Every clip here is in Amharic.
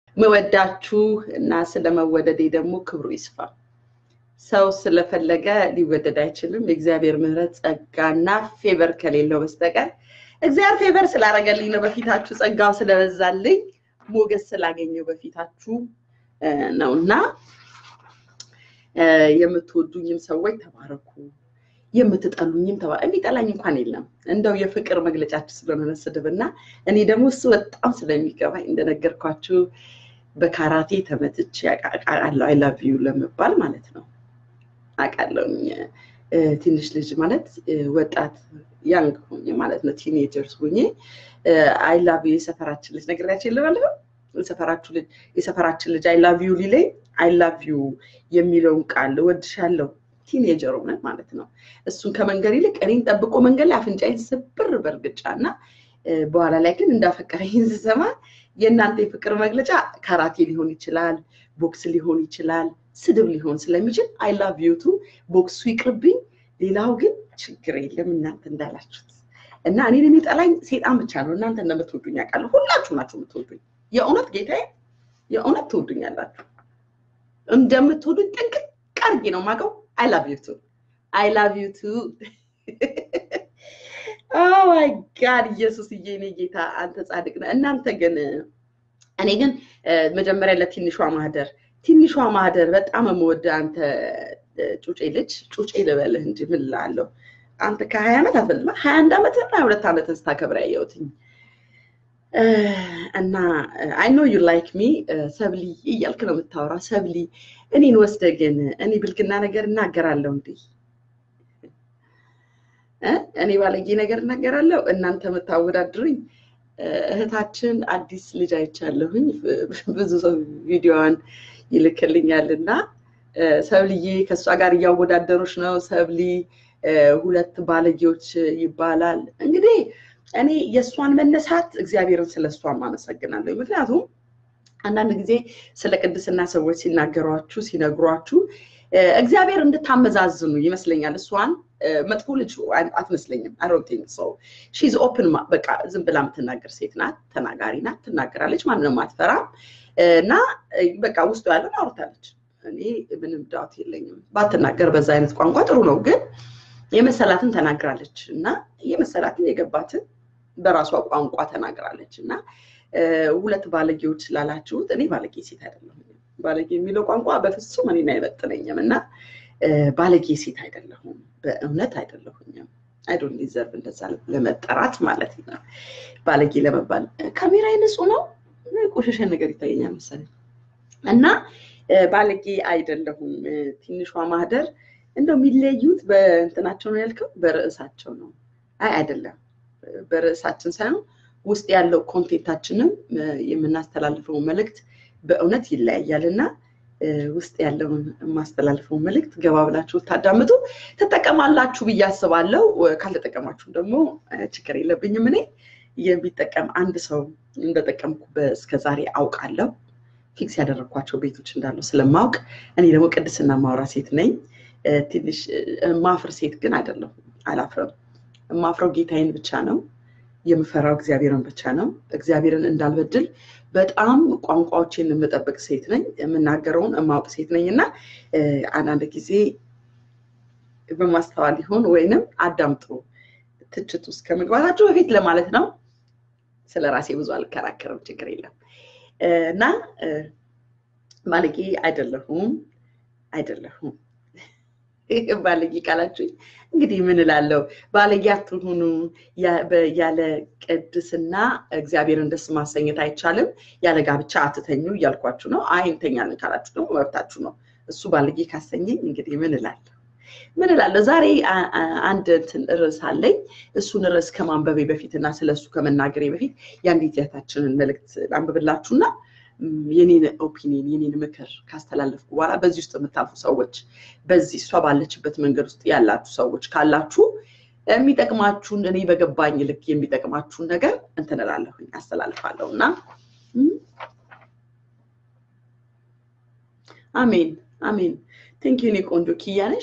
መወዳችሁ እና ስለመወደዴ ደግሞ ክብሩ ይስፋ። ሰው ስለፈለገ ሊወደድ አይችልም። የእግዚአብሔር ምሕረት ጸጋና ፌቨር ከሌለው በስተቀር እግዚአብሔር ፌቨር ስላደረገልኝ ነው። በፊታችሁ ጸጋው ስለበዛልኝ ሞገስ ስላገኘው በፊታችሁ ነው እና የምትወዱኝም ሰዎች ተባረኩ፣ የምትጠሉኝም ተባ የሚጠላኝ እንኳን የለም። እንደው የፍቅር መግለጫችሁ ስለሆነ ስድብ እና እኔ ደግሞ እሱ በጣም ስለሚገባኝ እንደነገርኳችሁ በካራቴ ተመትቼ አውቃለሁ። አይ ላቭ ዩ ለመባል ማለት ነው አውቃለሁኝ። ትንሽ ልጅ ማለት ወጣት ያንግ ሆኜ ማለት ነው ቲኔጀርስ ሆኜ አይ ላቭ ዩ የሰፈራችን ልጅ ነግሬያቸው የለባለሁ የሰፈራችን ልጅ አይ ላቭ ዩ ሊለኝ አይ ላቭ ዩ የሚለውን ቃል እወድሻለሁ ቲኔጀር ሆነ ማለት ነው። እሱን ከመንገድ ይልቅ እኔን ጠብቆ መንገድ ላይ አፍንጫዬን ስብር በእርግጫ እና በኋላ ላይ ግን እንዳፈቀረኝ ስሰማ የእናንተ የፍቅር መግለጫ ካራቴ ሊሆን ይችላል፣ ቦክስ ሊሆን ይችላል፣ ስድብ ሊሆን ስለሚችል አይ ላቭ ዩ ቱ ቦክሱ ይቅርብኝ፣ ሌላው ግን ችግር የለም እናንተ እንዳላችሁት እና እኔን የሚጠላኝ ሴጣን ብቻ ነው። እናንተ እንደምትወዱኝ ያውቃለሁ። ሁላችሁ ናችሁ የምትወዱኝ። የእውነት ጌታዬ፣ የእውነት ትወዱኛላችሁ። እንደምትወዱኝ ጥንቅቅ አድርጌ ነው የማውቀው። አይ ላቭ ዩ ቱ አይ ላቭ ዩ ቱ ማይ ጋድ ኢየሱስዬ፣ እኔ ጌታ አንተ ጻድቅ ነህ። እናንተ ግን እኔ ግን መጀመሪያ ለትንሿ ማህደር ትንሿ ማህደር በጣም የምወደው አንተ ጩጬ ልጅ ጩጬ ልበልህ እንጂ ምን እላለሁ። አንተ ከሀያ ዓመት አትበልማ ሀያ አንድ ዓመት ሀያ ሁለት ዓመት ስታከብር ያየሁትኝ እና አይ ኖ ዩ ላይክ ሚ ሰብሊ እያልክ ነው የምታወራ። ሰብሊ እኔን ወስደ ግን እኔ ብልግና ነገር እናገራለሁ እንዴ? እኔ ባለጌ ነገር እናገራለሁ። እናንተ የምታወዳድሩኝ እህታችን አዲስ ልጅ አይቻለሁኝ። ብዙ ሰው ቪዲዮዋን ይልክልኛል እና ሰብልዬ ከእሷ ጋር እያወዳደሮች ነው። ሰብሊ ሁለት ባለጌዎች ይባላል። እንግዲህ እኔ የእሷን መነሳት እግዚአብሔርን ስለ እሷም አመሰግናለሁ። ምክንያቱም አንዳንድ ጊዜ ስለ ቅድስና ሰዎች ሲናገሯችሁ ሲነግሯችሁ እግዚአብሔር እንድታመዛዝኑ ይመስለኛል። እሷን መጥፎ ልጅ አትመስለኝም። አሮንቲንግ ሰው ሺዝ ኦፕን በቃ ዝም ብላ የምትናገር ሴት ናት። ተናጋሪ ናት፣ ትናገራለች፣ ማንንም አትፈራም እና በቃ ውስጡ ያለን አውርታለች። እኔ ምንም ዳውት የለኝም። ባትናገር በዛ አይነት ቋንቋ ጥሩ ነው፣ ግን የመሰላትን ተናግራለች እና የመሰላትን የገባትን በራሷ ቋንቋ ተናግራለች እና ሁለት ባለጌዎች ስላላችሁት እኔ ባለጌ ሴት አይደለሁም። ባለጌ የሚለው ቋንቋ በፍጹም እኔን አይመጥነኝም እና ባለጌ ሴት አይደለሁም፣ በእውነት አይደለሁኝም። አይዶን ዲዘርቭ እንደዛ ለመጠራት ማለት ነው። ባለጌ ለመባል ካሜራ ንጹህ ነው፣ ቆሸሸ ነገር ይታየኛል መሰለኝ እና ባለጌ አይደለሁም። ትንሿ ማህደር እንደው የሚለዩት በእንትናቸው ነው ያልከው፣ በርዕሳቸው ነው። አይ አይደለም፣ በርዕሳችን ሳይሆን ውስጥ ያለው ኮንቴንታችንም የምናስተላልፈው መልእክት በእውነት ይለያያል እና ውስጥ ያለውን የማስተላልፈው መልእክት ገባ ብላችሁ ታዳምጡ ትጠቀማላችሁ ብዬ አስባለሁ። ካልተጠቀማችሁም ደግሞ ችግር የለብኝም። እኔ የሚጠቀም አንድ ሰው እንደጠቀምኩ እስከዛሬ አውቃለሁ። ፊክስ ያደረግኳቸው ቤቶች እንዳሉ ስለማውቅ እኔ ደግሞ ቅድስና ማውራ ሴት ነኝ። ትንሽ ማፍር ሴት ግን አይደለሁም። አላፍርም። የማፍረው ጌታዬን ብቻ ነው። የምፈራው እግዚአብሔርን ብቻ ነው። እግዚአብሔርን እንዳልበድል በጣም ቋንቋዎችን የምጠብቅ ሴት ነኝ። የምናገረውን የማውቅ ሴት ነኝ እና አንዳንድ ጊዜ በማስተዋል ይሆን ወይንም አዳምጡ ትችት ውስጥ ከመግባታችሁ በፊት ለማለት ነው። ስለ ራሴ ብዙ አልከራከርም፣ ችግር የለም እና ባለጌ አይደለሁም አይደለሁም ባለጌ ቃላችሁኝ እንግዲህ ምን እላለሁ? ባለጌ አትሁኑ። ያለ ቅድስና እግዚአብሔርን ደስ ማሰኘት አይቻልም። ያለ ጋብቻ አትተኙ እያልኳችሁ ነው። አይ እንተኛለን ካላችሁ ደግሞ መብታችሁ ነው። እሱ ባለጌ ካሰኘኝ እንግዲህ ምን እላለሁ? ምን እላለሁ? ዛሬ አንድ እንትን ርዕስ አለኝ። እሱን ርዕስ ከማንበቤ በፊት እና ስለ እሱ ከመናገሬ በፊት የአንዲት እህታችንን መልእክት ላንብብላችሁና የኔን ኦፒኒየን የኔን ምክር ካስተላለፍኩ በኋላ በዚህ ውስጥ የምታልፉ ሰዎች በዚህ እሷ ባለችበት መንገድ ውስጥ ያላችሁ ሰዎች ካላችሁ የሚጠቅማችሁን እኔ በገባኝ ልክ የሚጠቅማችሁን ነገር እንትን እላለሁኝ አስተላልፋለሁ እና አሜን አሜን። ቴንኪዩ እኔ ቆንጆ ኪያነሽ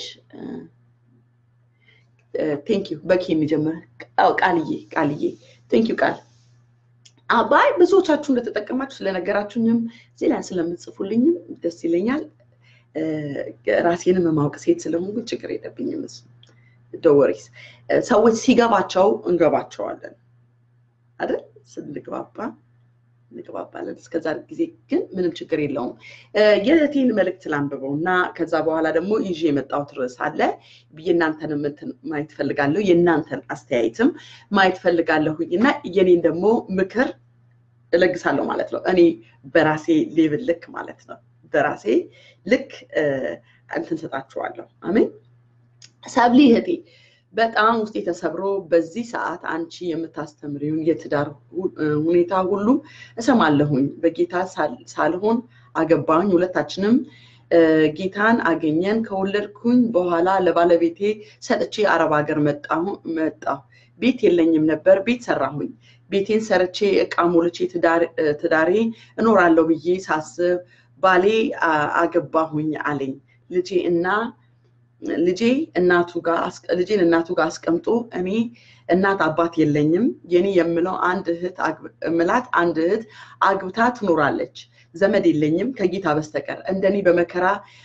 ቴንኪዩ በኪ የሚጀምር ቃልዬ ቃልዬ ቴንኪዩ ቃል አባይ ብዙዎቻችሁ እንደተጠቀማችሁ ስለነገራችሁኝም እዚህ ላይ ስለምጽፉልኝም ደስ ይለኛል። ራሴንም የማውቅ ሴት ስለሆንኩ ችግር የለብኝም። እሱ ደወሪስ ሰዎች ሲገባቸው እንገባቸዋለን አይደል? ስንግባባ እንግባባለን። እስከዛ ጊዜ ግን ምንም ችግር የለውም። የእህቴን መልእክት ላንብበው እና ከዛ በኋላ ደግሞ ይዤ የመጣሁት ርዕስ አለ። የእናንተንም እንትን ማየት ፈልጋለሁ፣ የእናንተን አስተያየትም ማየት ፈልጋለሁኝ እና የኔን ደግሞ ምክር እለግሳለሁ ማለት ነው። እኔ በራሴ ሌብል ልክ ማለት ነው። በራሴ ልክ እንትን ሰጣችኋለሁ። አሜን። ሰብሊ እህቴ በጣም ውስጤ ተሰብሮ በዚህ ሰዓት አንቺ የምታስተምሪውን የትዳር ሁኔታ ሁሉ እሰማለሁኝ። በጌታ ሳልሆን አገባኝ። ሁለታችንም ጌታን አገኘን። ከወለድኩኝ በኋላ ለባለቤቴ ሰጥቼ አረብ ሀገር መጣሁ። ቤት የለኝም ነበር። ቤት ሰራሁኝ። ቤቴን ሰርቼ እቃ ሞልቼ ትዳሬ እኖራለሁ ብዬ ሳስብ ባሌ አገባሁኝ አለኝ። ልጄ እና ልጄ እናቱ ጋር ልጄን እናቱ ጋር አስቀምጦ እኔ እናት አባት የለኝም። የኔ የምለው አንድ እህት ምላት አንድ እህት አግብታ ትኖራለች። ዘመድ የለኝም ከጌታ በስተቀር እንደኔ በመከራ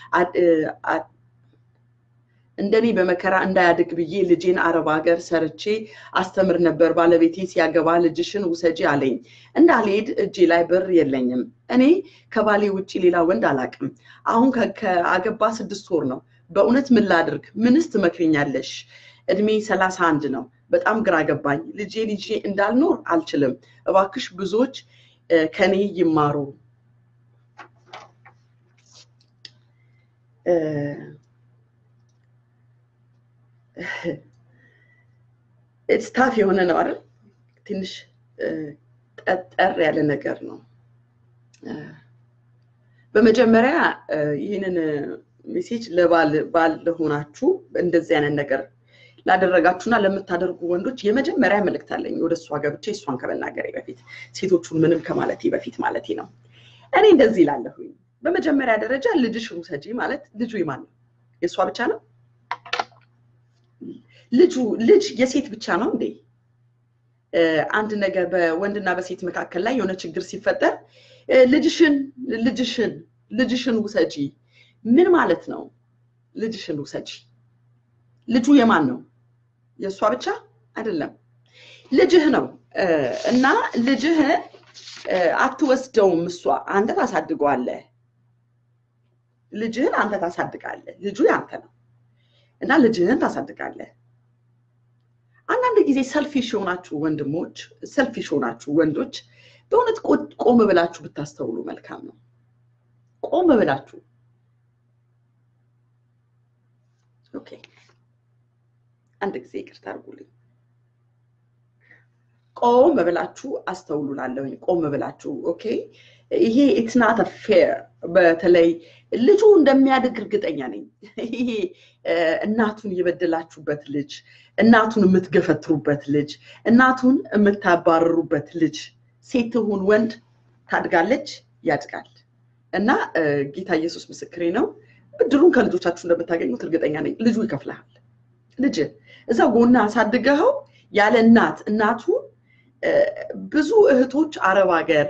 እንደኔ በመከራ እንዳያድግ ብዬ ልጄን አረብ ሀገር ሰርቼ አስተምር ነበር። ባለቤቴ ሲያገባ ልጅሽን ውሰጂ አለኝ። እንዳልሄድ እጄ ላይ ብር የለኝም። እኔ ከባሌ ውጭ ሌላ ወንድ አላቅም። አሁን ከአገባ ስድስት ወር ነው። በእውነት ምን ላድርግ? ምንስ ትመክርኛለሽ? እድሜ ሰላሳ አንድ ነው። በጣም ግራ ገባኝ። ልጄ ልጄ እንዳልኖር አልችልም። እባክሽ ብዙዎች ከኔ ይማሩ። ስታፍ የሆነ ነው አይደል? ትንሽ ጠጠር ያለ ነገር ነው። በመጀመሪያ ይህንን ሜሴጅ ለባል ባል ለሆናችሁ እንደዚህ አይነት ነገር ላደረጋችሁና ለምታደርጉ ወንዶች የመጀመሪያ መልእክት አለኝ። ወደ እሷ ገብቼ እሷን ከመናገሬ በፊት ሴቶቹን ምንም ከማለቴ በፊት ማለቴ ነው። እኔ እንደዚህ ይላለሁኝ። በመጀመሪያ ደረጃ ልጅሽን ውሰጂ ማለት ልጁ የማን ነው? የእሷ ብቻ ነው? ልጁ ልጅ የሴት ብቻ ነው እንዴ? አንድ ነገር በወንድና በሴት መካከል ላይ የሆነ ችግር ሲፈጠር ልጅሽን ልጅሽን ልጅሽን ውሰጂ ምን ማለት ነው? ልጅሽን ውሰጂ። ልጁ የማን ነው? የእሷ ብቻ አይደለም፣ ልጅህ ነው እና ልጅህን አትወስደውም። እሷ አንተ ታሳድገዋለህ። ልጅህን አንተ ታሳድጋለህ። ልጁ ያንተ ነው እና ልጅህን ታሳድጋለህ። አንዳንድ ጊዜ ሰልፊሽ የሆናችሁ ወንድሞች፣ ሰልፊሽ የሆናችሁ ወንዶች በእውነት ቆም ብላችሁ ብታስተውሉ መልካም ነው። ቆም ብላችሁ ኦኬ፣ አንድ ጊዜ ይቅርታ አድርጉልኝ። ቆም ብላችሁ አስተውሉ ላለሁኝ ቆም ብላችሁ ኦኬ። ይሄ ኢትስ ናት ፌር። በተለይ ልጁ እንደሚያድግ እርግጠኛ ነኝ። ይሄ እናቱን የበደላችሁበት ልጅ፣ እናቱን የምትገፈትሩበት ልጅ፣ እናቱን የምታባረሩበት ልጅ ሴት ትሁን ወንድ ታድጋለች፣ ያድጋል። እና ጌታ ኢየሱስ ምስክሬ ነው። ብድሩን ከልጆቻችሁ እንደምታገኙት እርግጠኛ ነኝ። ልጁ ይከፍልሃል። ልጅ እዛ ጎና አሳድገኸው ያለ እናት እናቱ ብዙ እህቶች አረብ ሀገር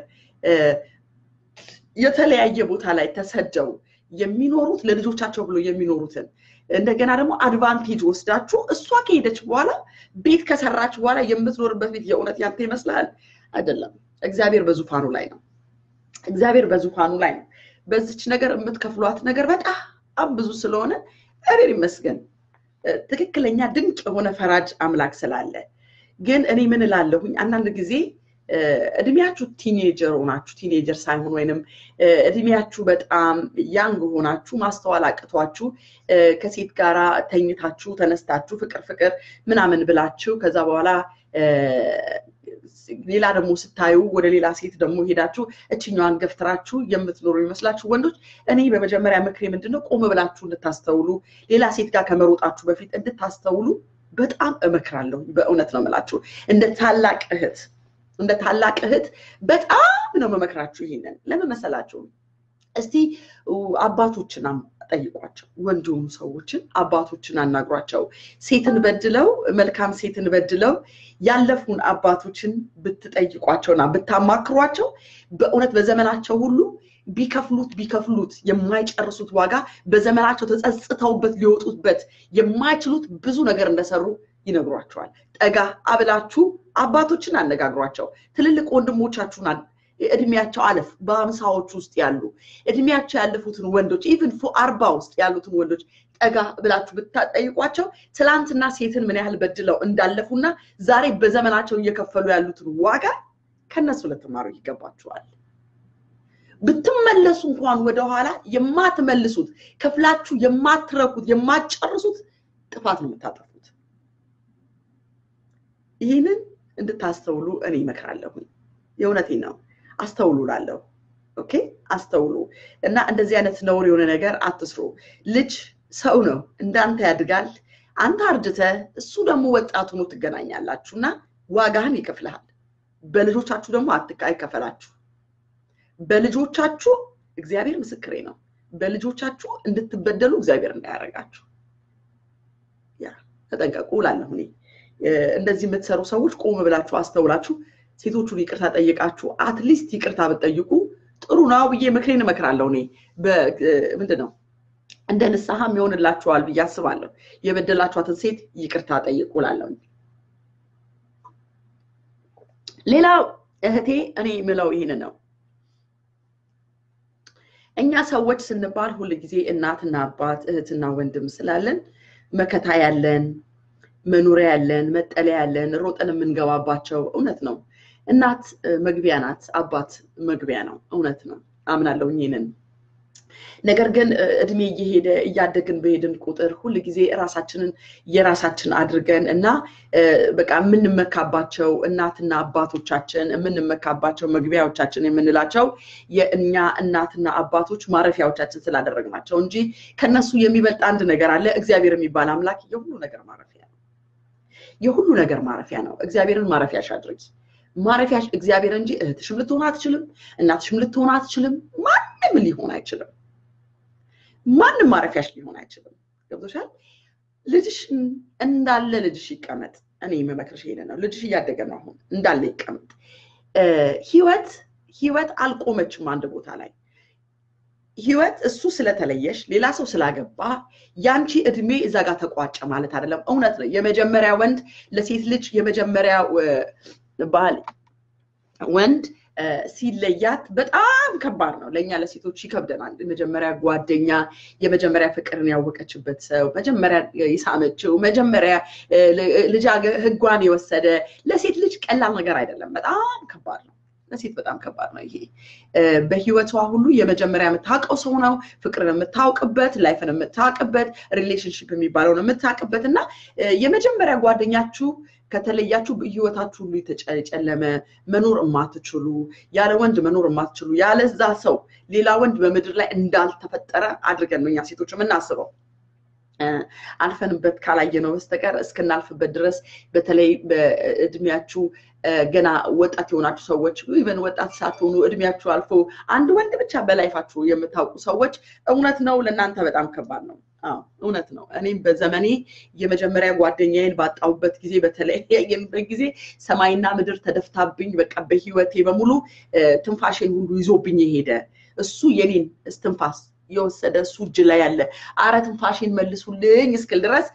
የተለያየ ቦታ ላይ ተሰደው የሚኖሩት ለልጆቻቸው ብሎ የሚኖሩትን እንደገና ደግሞ አድቫንቴጅ ወስዳችሁ እሷ ከሄደች በኋላ ቤት ከሰራች በኋላ የምትኖርበት ቤት የእውነት ያንተ ይመስላል? አይደለም። እግዚአብሔር በዙፋኑ ላይ ነው። እግዚአብሔር በዙፋኑ ላይ ነው። በዚች ነገር የምትከፍሏት ነገር በጣም ብዙ ስለሆነ እግዚአብሔር ይመስገን ትክክለኛ ድንቅ የሆነ ፈራጅ አምላክ ስላለ። ግን እኔ ምን እላለሁኝ አንዳንድ ጊዜ እድሜያችሁ ቲኔጀር ሆናችሁ ቲኔጀር ሳይሆን ወይንም እድሜያችሁ በጣም ያንግ ሆናችሁ ማስተዋል አቅቷችሁ ከሴት ጋራ ተኝታችሁ ተነስታችሁ ፍቅር ፍቅር ምናምን ብላችሁ ከዛ በኋላ ሌላ ደግሞ ስታዩ ወደ ሌላ ሴት ደግሞ ሄዳችሁ እችኛዋን ገፍትራችሁ የምትኖሩ ይመስላችሁ ወንዶች፣ እኔ በመጀመሪያ ምክሬ ምንድነው ቆም ብላችሁ እንድታስተውሉ ሌላ ሴት ጋር ከመሮጣችሁ በፊት እንድታስተውሉ በጣም እመክራለሁ። በእውነት ነው የምላችሁ እንደ ታላቅ እህት እንደ ታላቅ እህት በጣም ነው መመክራችሁ። ይሄንን ለምን መሰላችሁ? እስቲ አባቶችን ጠይቋቸው። ወንድ የሆኑ ሰዎችን አባቶችን አናግሯቸው። ሴትን በድለው መልካም ሴትን በድለው ያለፉን አባቶችን ብትጠይቋቸውና ብታማክሯቸው በእውነት በዘመናቸው ሁሉ ቢከፍሉት ቢከፍሉት የማይጨርሱት ዋጋ በዘመናቸው ተጸጽተውበት ሊወጡበት የማይችሉት ብዙ ነገር እንደሰሩ ይነግሯቸዋል። ጠጋ አብላችሁ አባቶችን አነጋግሯቸው። ትልልቅ ወንድሞቻችሁን እድሜያቸው አለፍ በሀምሳዎች ውስጥ ያሉ እድሜያቸው ያለፉትን ወንዶች ኢቭን አርባ ውስጥ ያሉትን ወንዶች ጠጋ ብላችሁ ብታጠይቋቸው ትላንትና ሴትን ምን ያህል በድለው እንዳለፉና ዛሬ በዘመናቸው እየከፈሉ ያሉትን ዋጋ ከነሱ ልትማሩ ይገባችኋል። ብትመለሱ እንኳን ወደኋላ የማትመልሱት ከፍላችሁ የማትረኩት የማትጨርሱት ጥፋት ነው የምታጠፉት። ይህንን እንድታስተውሉ እኔ እመክራለሁኝ። የእውነቴ ነው። አስተውሉ ላለሁ ኦኬ፣ አስተውሉ እና እንደዚህ አይነት ነውር የሆነ ነገር አትስሩ። ልጅ ሰው ነው፣ እንዳንተ ያድጋል። አንተ አርጅተህ እሱ ደግሞ ወጣት ሆኖ ትገናኛላችሁ እና ዋጋህን ይከፍልሃል። በልጆቻችሁ ደግሞ አይከፈላችሁ። በልጆቻችሁ እግዚአብሔር ምስክሬ ነው። በልጆቻችሁ እንድትበደሉ እግዚአብሔር እንዳያደርጋችሁ ያ ተጠንቀቁ እላለሁ እኔ። እንደዚህ የምትሰሩ ሰዎች ቆም ብላችሁ አስተውላችሁ ሴቶቹን ይቅርታ ጠይቃችሁ አትሊስት ይቅርታ ብትጠይቁ ጥሩ ነው ብዬ ምክሬን እመክራለሁ። እኔ ምንድን ነው እንደ ንስሐም ይሆንላችኋል ብዬ አስባለሁ። የበደላችኋትን ሴት ይቅርታ ጠይቁ እላለሁ። ሌላው እህቴ እኔ የምለው ይህን ነው። እኛ ሰዎች ስንባል ሁል ጊዜ እናትና አባት እህትና ወንድም ስላለን መከታ ያለን መኖሪያ ያለን መጠለያ ያለን ሮጠን የምንገባባቸው እውነት ነው። እናት መግቢያ ናት፣ አባት መግቢያ ነው። እውነት ነው፣ አምናለሁ ይህንን። ነገር ግን እድሜ እየሄደ እያደግን በሄድን ቁጥር ሁል ጊዜ ራሳችንን የራሳችን አድርገን እና በቃ የምንመካባቸው እናትና አባቶቻችን የምንመካባቸው መግቢያዎቻችን የምንላቸው የእኛ እናትና አባቶች ማረፊያዎቻችን ስላደረግናቸው እንጂ ከነሱ የሚበልጥ አንድ ነገር አለ። እግዚአብሔር የሚባል አምላክ የሁሉ ነገር ማረፊያ ነው። የሁሉ ነገር ማረፊያ ነው። እግዚአብሔርን ማረፊያሽ አድርጊ። ማረፊያሽ እግዚአብሔር እንጂ እህትሽም ልትሆን አትችልም፣ እናትሽም ልትሆን አትችልም፣ ማንም ሊሆን አይችልም። ማንም ማረፊያሽ ሊሆን አይችልም። ገብቶሻል? ልጅሽ እንዳለ ልጅሽ ይቀመጥ። እኔ የምመክርሽ ይሄንን ነው። ልጅሽ እያደገ ነው። አሁን እንዳለ ይቀመጥ። ህይወት ህይወት አልቆመችም አንድ ቦታ ላይ ህይወት እሱ ስለተለየሽ ሌላ ሰው ስላገባ ያንቺ እድሜ እዛ ጋር ተቋጨ ማለት አይደለም። እውነት ነው። የመጀመሪያ ወንድ ለሴት ልጅ የመጀመሪያ ባል ወንድ ሲለያት በጣም ከባድ ነው። ለእኛ ለሴቶች ይከብደናል። የመጀመሪያ ጓደኛ፣ የመጀመሪያ ፍቅርን ያወቀችበት ሰው፣ መጀመሪያ የሳመችው፣ መጀመሪያ ልጅ ህጓን የወሰደ ለሴት ልጅ ቀላል ነገር አይደለም። በጣም ከባድ ነው። ለሴት በጣም ከባድ ነው። ይሄ በህይወቷ ሁሉ የመጀመሪያ የምታውቀው ሰው ነው። ፍቅርን የምታውቅበት፣ ላይፍን የምታውቅበት፣ ሪሌሽንሽፕ የሚባለውን የምታውቅበት እና የመጀመሪያ ጓደኛችሁ ከተለያችሁ ህይወታችሁ ሁሉ የተጨለመ መኖር የማትችሉ ያለ ወንድ መኖር የማትችሉ ያለዛ ሰው ሌላ ወንድ በምድር ላይ እንዳልተፈጠረ አድርገን ነው እኛ ሴቶች የምናስበው። አልፈንበት ካላየነው በስተቀር እስክናልፍበት ድረስ በተለይ በእድሜያችሁ ገና ወጣት የሆናችሁ ሰዎች ኢቨን ወጣት ሳትሆኑ እድሜያችሁ አልፎ አንድ ወንድ ብቻ በላይፋችሁ የምታውቁ ሰዎች እውነት ነው፣ ለእናንተ በጣም ከባድ ነው። እውነት ነው። እኔም በዘመኔ የመጀመሪያ ጓደኛዬን ባጣሁበት ጊዜ በተለያየበት ጊዜ ሰማይና ምድር ተደፍታብኝ በቃ በህይወቴ በሙሉ ትንፋሽን ሁሉ ይዞብኝ የሄደ እሱ የኔን እስትንፋስ የወሰደ እሱ እጅ ላይ ያለ አረ ትንፋሽን መልሱልኝ እስክል ድረስ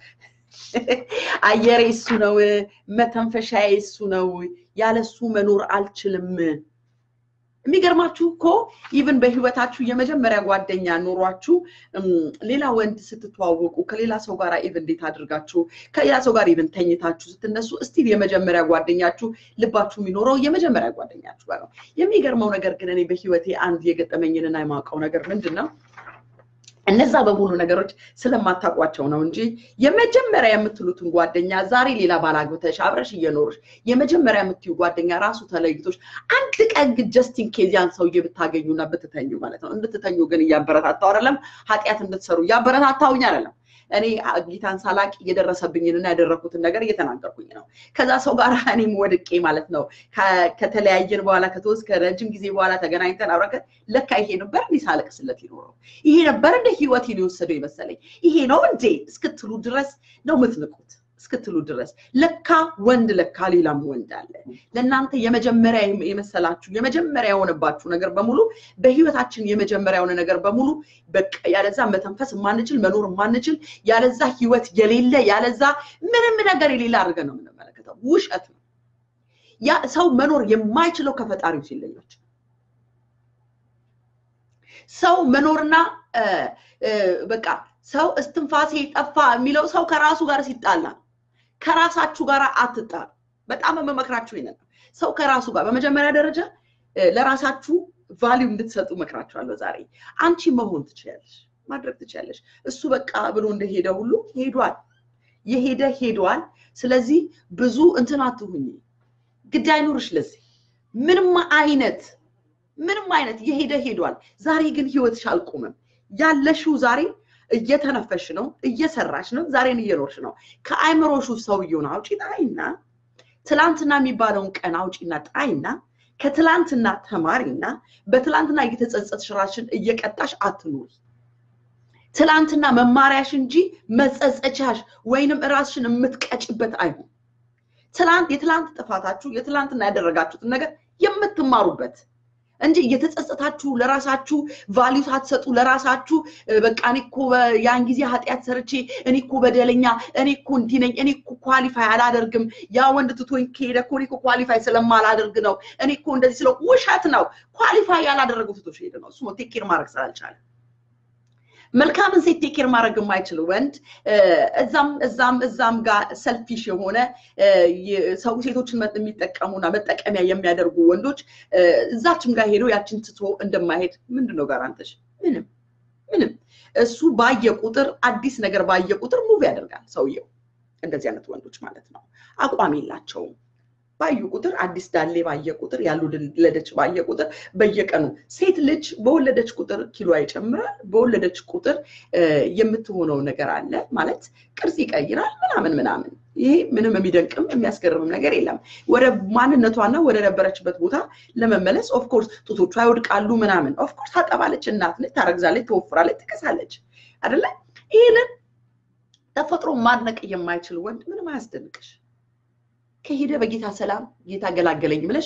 አየሬ እሱ ነው፣ መተንፈሻዬ እሱ ነው፣ ያለሱ መኖር አልችልም። የሚገርማችሁ እኮ ኢቭን በህይወታችሁ የመጀመሪያ ጓደኛ ኖሯችሁ ሌላ ወንድ ስትተዋወቁ ከሌላ ሰው ጋር ኢቭን እንዴት አድርጋችሁ ከሌላ ሰው ጋር ኢቭን ተኝታችሁ ስትነሱ እስቲል የመጀመሪያ ጓደኛችሁ ልባችሁ የሚኖረው የመጀመሪያ ጓደኛችሁ ጋር ነው። የሚገርመው ነገር ግን እኔ በህይወቴ አንድ የገጠመኝንና የማውቀው ነገር ምንድን ነው እነዛ በሙሉ ነገሮች ስለማታውቋቸው ነው እንጂ የመጀመሪያ የምትሉትን ጓደኛ ዛሬ ሌላ ባላግብተሽ አብረሽ እየኖርሽ የመጀመሪያ የምትዩ ጓደኛ ራሱ ተለይቶች አንድ ቀን ግን ጀስቲን ኬዝ ያን ሰውዬ ብታገኙና ብትተኙ ማለት ነው። እንድትተኙ ግን እያበረታታው አይደለም፣ ኃጢአት እንድትሰሩ እያበረታታውኝ አይደለም። እኔ ጌታን ሳላቅ እየደረሰብኝንና ያደረኩትን ነገር እየተናገርኩኝ ነው። ከዛ ሰው ጋር እኔም ወድቄ ማለት ነው ከተለያየን በኋላ ከተወስ ከረጅም ጊዜ በኋላ ተገናኝተን አብረከ ለካ ይሄ ነበር እንዲህ ሳለቅስለት ይኖረው ይሄ ነበር እንደ ህይወት ሊወሰደው የመሰለኝ ይሄ ነው እንዴ እስክትሉ ድረስ ነው የምትንቁት እስክትሉ ድረስ ለካ ወንድ ለካ ሌላም ወንድ አለ። ለእናንተ የመጀመሪያ የመሰላችሁ የመጀመሪያ የሆነባችሁ ነገር በሙሉ በህይወታችን የመጀመሪያ የሆነ ነገር በሙሉ በቃ ያለዛ መተንፈስ የማንችል መኖር የማንችል ያለዛ ህይወት የሌለ ያለዛ ምንም ነገር የሌለ አድርገን ነው የምንመለከተው። ውሸት ነው። ያ ሰው መኖር የማይችለው ከፈጣሪው ሲለዮች ሰው መኖርና በቃ ሰው እስትንፋሴ ጠፋ የሚለው ሰው ከራሱ ጋር ሲጣላ ከራሳችሁ ጋር አትጣሉ። በጣም የምመክራችሁ ይሄንን ነው። ሰው ከራሱ ጋር በመጀመሪያ ደረጃ ለራሳችሁ ቫሊዩ እንድትሰጡ መክራችኋለሁ። ዛሬ አንቺ መሆን ትችያለሽ፣ ማድረግ ትችያለሽ። እሱ በቃ ብሎ እንደሄደ ሁሉ ሄዷል። የሄደ ሄዷል። ስለዚህ ብዙ እንትን አትሁኝ፣ ግድ አይኑርሽ። ለዚህ ምንም አይነት ምንም አይነት የሄደ ሄዷል። ዛሬ ግን ህይወትሽ አልቆመም። ያለሽው ዛሬ እየተነፈሽ ነው፣ እየሰራሽ ነው፣ ዛሬን እየኖርሽ ነው። ከአይምሮሹ ሰውየውን አውጪ ጣይና ትላንትና የሚባለውን ቀን አውጪና ጣይና ከትላንትና ተማሪና በትላንትና እየተጸጸትሽ ራስሽን እየቀጣሽ አትኑሪ። ትላንትና መማሪያሽ እንጂ መጸጸቻሽ ወይንም ራስሽን የምትቀጭበት አይሆን። ትላንት የትላንት ጥፋታችሁ የትላንትና ያደረጋችሁትን ነገር የምትማሩበት እንጂ እየተጸጸታችሁ ለራሳችሁ ቫሊዩ ሳትሰጡ ለራሳችሁ በቃ እኔ እኮ ያን ጊዜ ኃጢአት ሰርቼ እኔ እኮ በደለኛ እኔ እኮ እንዲህ ነኝ እኔ እኮ ኳሊፋይ አላደርግም ያ ወንድ ትቶኝ ከሄደ እኮ እኔ እኮ ኳሊፋይ ስለማላደርግ ነው እኔ እኮ እንደዚህ ስለው ውሸት ነው። ኳሊፋይ ያላደረገው ትቶሽ ሄደ ነው። እሱ ቴክ ኬር ማድረግ ስላልቻለ መልካምን ሴት ቴክ ኬር ማድረግ የማይችል ወንድ እዛም እዛም እዛም ጋር ሰልፊሽ የሆነ ሰው ሴቶችን የሚጠቀሙና መጠቀሚያ የሚያደርጉ ወንዶች እዛችም ጋር ሄዶ ያችን ትቶ እንደማይሄድ ምንድን ነው ጋራንተሽ? ምንም ምንም። እሱ ባየ ቁጥር አዲስ ነገር ባየ ቁጥር ሙቭ ያደርጋል ሰውየው። እንደዚህ አይነት ወንዶች ማለት ነው። አቋም የላቸውም። ባዩ ቁጥር አዲስ ዳሌ ባየ ቁጥር ያልወለደች ባየ ቁጥር በየቀኑ ሴት ልጅ በወለደች ቁጥር ኪሎ ይጨምራል። በወለደች ቁጥር የምትሆነው ነገር አለ ማለት ቅርጽ ይቀይራል ምናምን ምናምን። ይሄ ምንም የሚደንቅም የሚያስገርምም ነገር የለም። ወደ ማንነቷና ወደ ነበረችበት ቦታ ለመመለስ ኦፍኮርስ ጡቶቿ ይወድቃሉ ምናምን። ኦፍኮርስ ታጠባለች፣ እናት ነች፣ ታረግዛለች፣ ትወፍራለች፣ ትከሳለች አይደለ? ይህንን ተፈጥሮ ማድነቅ የማይችል ወንድ ምንም አያስደንቅሽ። ከሄደ በጌታ ሰላም ጌታ ገላገለኝ ብለሽ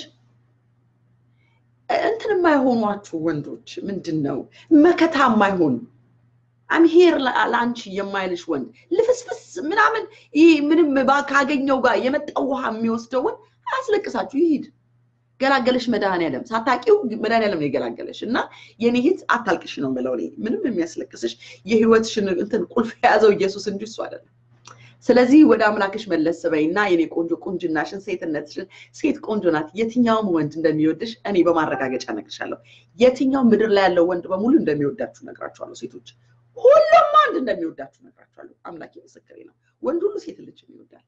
እንትን የማይሆኗችሁ ወንዶች ምንድን ነው መከታ የማይሆኑ አምሄር ለአንቺ የማይልሽ ወንድ ልፍስፍስ ምናምን ይህ ምንም ካገኘው ጋር የመጣው ውሃ የሚወስደው ወንድ አያስለቅሳችሁ፣ ይሂድ። ገላገለሽ መድኃኒዓለም ሳታውቂው መድኃኒዓለም ነው የገላገለሽ። እና የኔ ሂት አታልቅሽ ነው የምለው እኔ። ምንም የሚያስለቅስሽ የህይወትሽን እንትን ቁልፍ የያዘው ኢየሱስ እንጂ እሱ አይደለም። ስለዚህ ወደ አምላክሽ መለስ በይና የኔ ቆንጆ ቁንጅናሽን፣ ሴትነትሽን ሴት ቆንጆ ናት፣ የትኛውም ወንድ እንደሚወድሽ እኔ በማረጋገጫ እነግርሻለሁ። የትኛው ምድር ላይ ያለው ወንድ በሙሉ እንደሚወዳችሁ እነግራችኋለሁ። ሴቶች ሁሉም አንድ እንደሚወዳችሁ እነግራችኋለሁ። አምላኬ ምስክሬ ነው። ወንድ ሁሉ ሴት ልጅ ይወዳል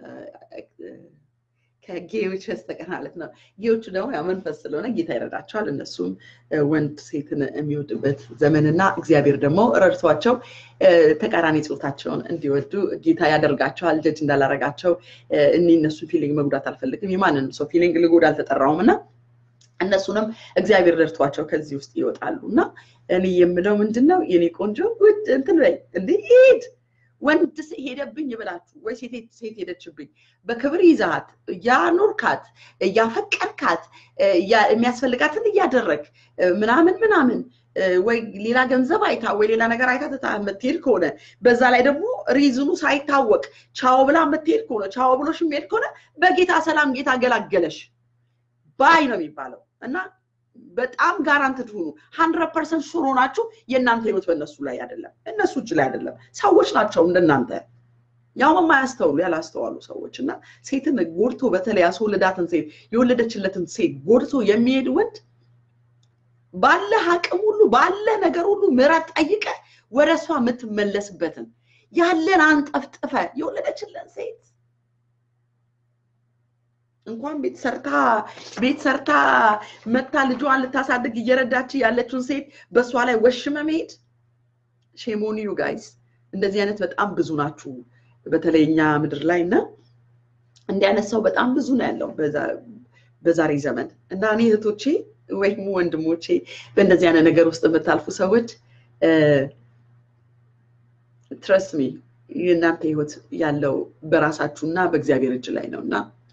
ከጌዎች በስተቀር ማለት ነው። ጌዎቹ ደግሞ ያው መንፈስ ስለሆነ ጌታ ይረዳቸዋል። እነሱም ወንድ ሴትን የሚወድበት ዘመንና እግዚአብሔር ደግሞ ረድቷቸው ተቃራኒ ጾታቸውን እንዲወዱ ጌታ ያደርጋቸዋል። ጀጅ እንዳላረጋቸው እኔ እነሱን ፊሊንግ መጉዳት አልፈልግም። የማንንም ሰው ፊሊንግ ልጎዳ አልተጠራውም እና እነሱንም እግዚአብሔር ረድቷቸው ከዚህ ውስጥ ይወጣሉ እና እኔ የምለው ምንድን ነው የኔ ቆንጆ ውድ እንትን በይ እንዴ ሂድ ወንድ ሄደብኝ ብላችሁ ወይ ሴት ሄደችብኝ በክብር ይዛት እያኖርካት እያፈቀርካት የሚያስፈልጋትን እያደረግ ምናምን ምናምን ወይ ሌላ ገንዘብ አይታ ወይ ሌላ ነገር አይታ ትታ የምትሄድ ከሆነ በዛ ላይ ደግሞ ሪዝኑ ሳይታወቅ ቻው ብላ የምትሄድ ከሆነ ቻው ብሎሽ የሚሄድ ከሆነ በጌታ ሰላም ጌታ ገላገለሽ ባይ ነው የሚባለው እና በጣም ጋራንትድ ሁኑ። ሀንድረድ ፐርሰንት ሹር ሆናችሁ የእናንተ ህይወት በእነሱ ላይ አይደለም፣ እነሱ እጅ ላይ አይደለም። ሰዎች ናቸው እንደናንተ ያው የማያስተውሉ ያላስተዋሉ ሰዎች እና ሴትን ጎድቶ በተለይ ያስወለዳትን ሴት የወለደችለትን ሴት ጎድቶ የሚሄድ ወንድ ባለ አቅም ሁሉ ባለ ነገር ሁሉ ምሕረት ጠይቀ ወደ እሷ የምትመለስበትን ያለን አንጠፍጥፈ የወለደችለን ሴት እንኳን ቤት ሰርታ ቤት ሰርታ መታ ልጇን ልታሳድግ እየረዳች ያለችውን ሴት በእሷ ላይ ወሽመ መሄድ ሼሞኒ ዩ ጋይስ እንደዚህ አይነት በጣም ብዙ ናችሁ፣ በተለይ እኛ ምድር ላይ እና እንዲህ አይነት ሰው በጣም ብዙ ነው ያለው በዛሬ ዘመን እና እኔ እህቶቼ ወይም ወንድሞቼ በእንደዚህ አይነት ነገር ውስጥ የምታልፉ ሰዎች ትረስት ሚ የእናንተ ህይወት ያለው በራሳችሁ እና በእግዚአብሔር እጅ ላይ ነው እና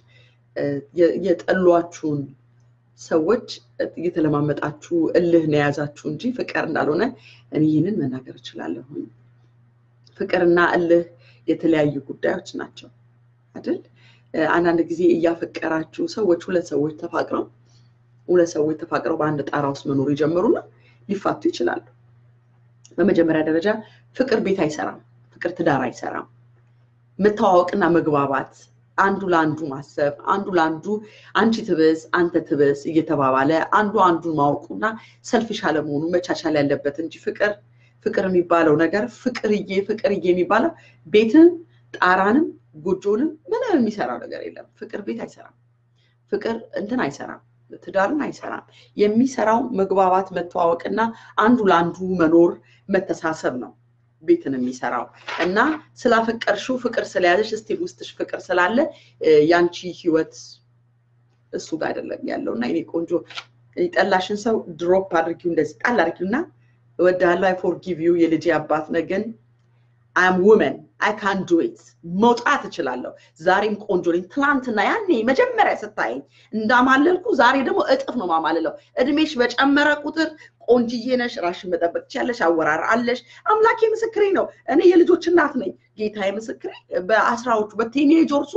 የጠሏችሁን ሰዎች እየተለማመጣችሁ እልህ ነው የያዛችሁ እንጂ ፍቅር እንዳልሆነ እኔ ይህንን መናገር እችላለሁኝ። ፍቅርና እልህ የተለያዩ ጉዳዮች ናቸው አይደል? አንዳንድ ጊዜ እያፈቀራችሁ ሰዎች ሁለት ሰዎች ተፋቅረው ሁለት ሰዎች ተፋቅረው በአንድ ጣራ ውስጥ መኖር ይጀምሩና ሊፋቱ ይችላሉ። በመጀመሪያ ደረጃ ፍቅር ቤት አይሰራም። ፍቅር ትዳር አይሰራም። መተዋወቅና መግባባት አንዱ ለአንዱ ማሰብ አንዱ ለአንዱ አንቺ ትብስ አንተ ትብስ እየተባባለ አንዱ አንዱን ማወቁና ሰልፊሽ አለመሆኑ መቻቻል ያለበት እንጂ ፍቅር ፍቅር የሚባለው ነገር ፍቅርዬ ፍቅርዬ የሚባለው ቤትን ጣራንም ጎጆንም ምንም የሚሰራው ነገር የለም። ፍቅር ቤት አይሰራም። ፍቅር እንትን አይሰራም። ትዳርን አይሰራም። የሚሰራው መግባባት፣ መተዋወቅና አንዱ ለአንዱ መኖር መተሳሰብ ነው ቤትን የሚሰራው እና ስላፈቀርሽው ፍቅር ስለያዘሽ እስቲል ውስጥሽ ፍቅር ስላለ ያንቺ ህይወት እሱ ጋር አይደለም ያለው እና የኔ ቆንጆ የጠላሽን ሰው ድሮፕ አድርጊው፣ እንደዚህ ጣል አድርጊው እና እወድሃለሁ፣ አይ ፎርጊቭ ዩ የልጄ አባት ነህ ግን አም ውመን አይ ካን ዱ ኢት መውጣት እችላለሁ። ዛሬም ቆንጆ ነኝ። ትናንትና ያኔ መጀመሪያ ስታየኝ እንዳማለልኩ ዛሬ ደግሞ እጥፍ ነው ማማልለው። እድሜሽ በጨመረ ቁጥር ቆንጅዬ ነሽ፣ ራሽን መጠበቅ ትችያለሽ፣ አወራር አለሽ። አምላኬ ምስክሬ ነው። እኔ የልጆች እናት ነኝ። ጌታዬ ምስክሬ በአስራዎቹ በቲኔጀርሱ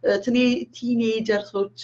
ቲኔጀርሶች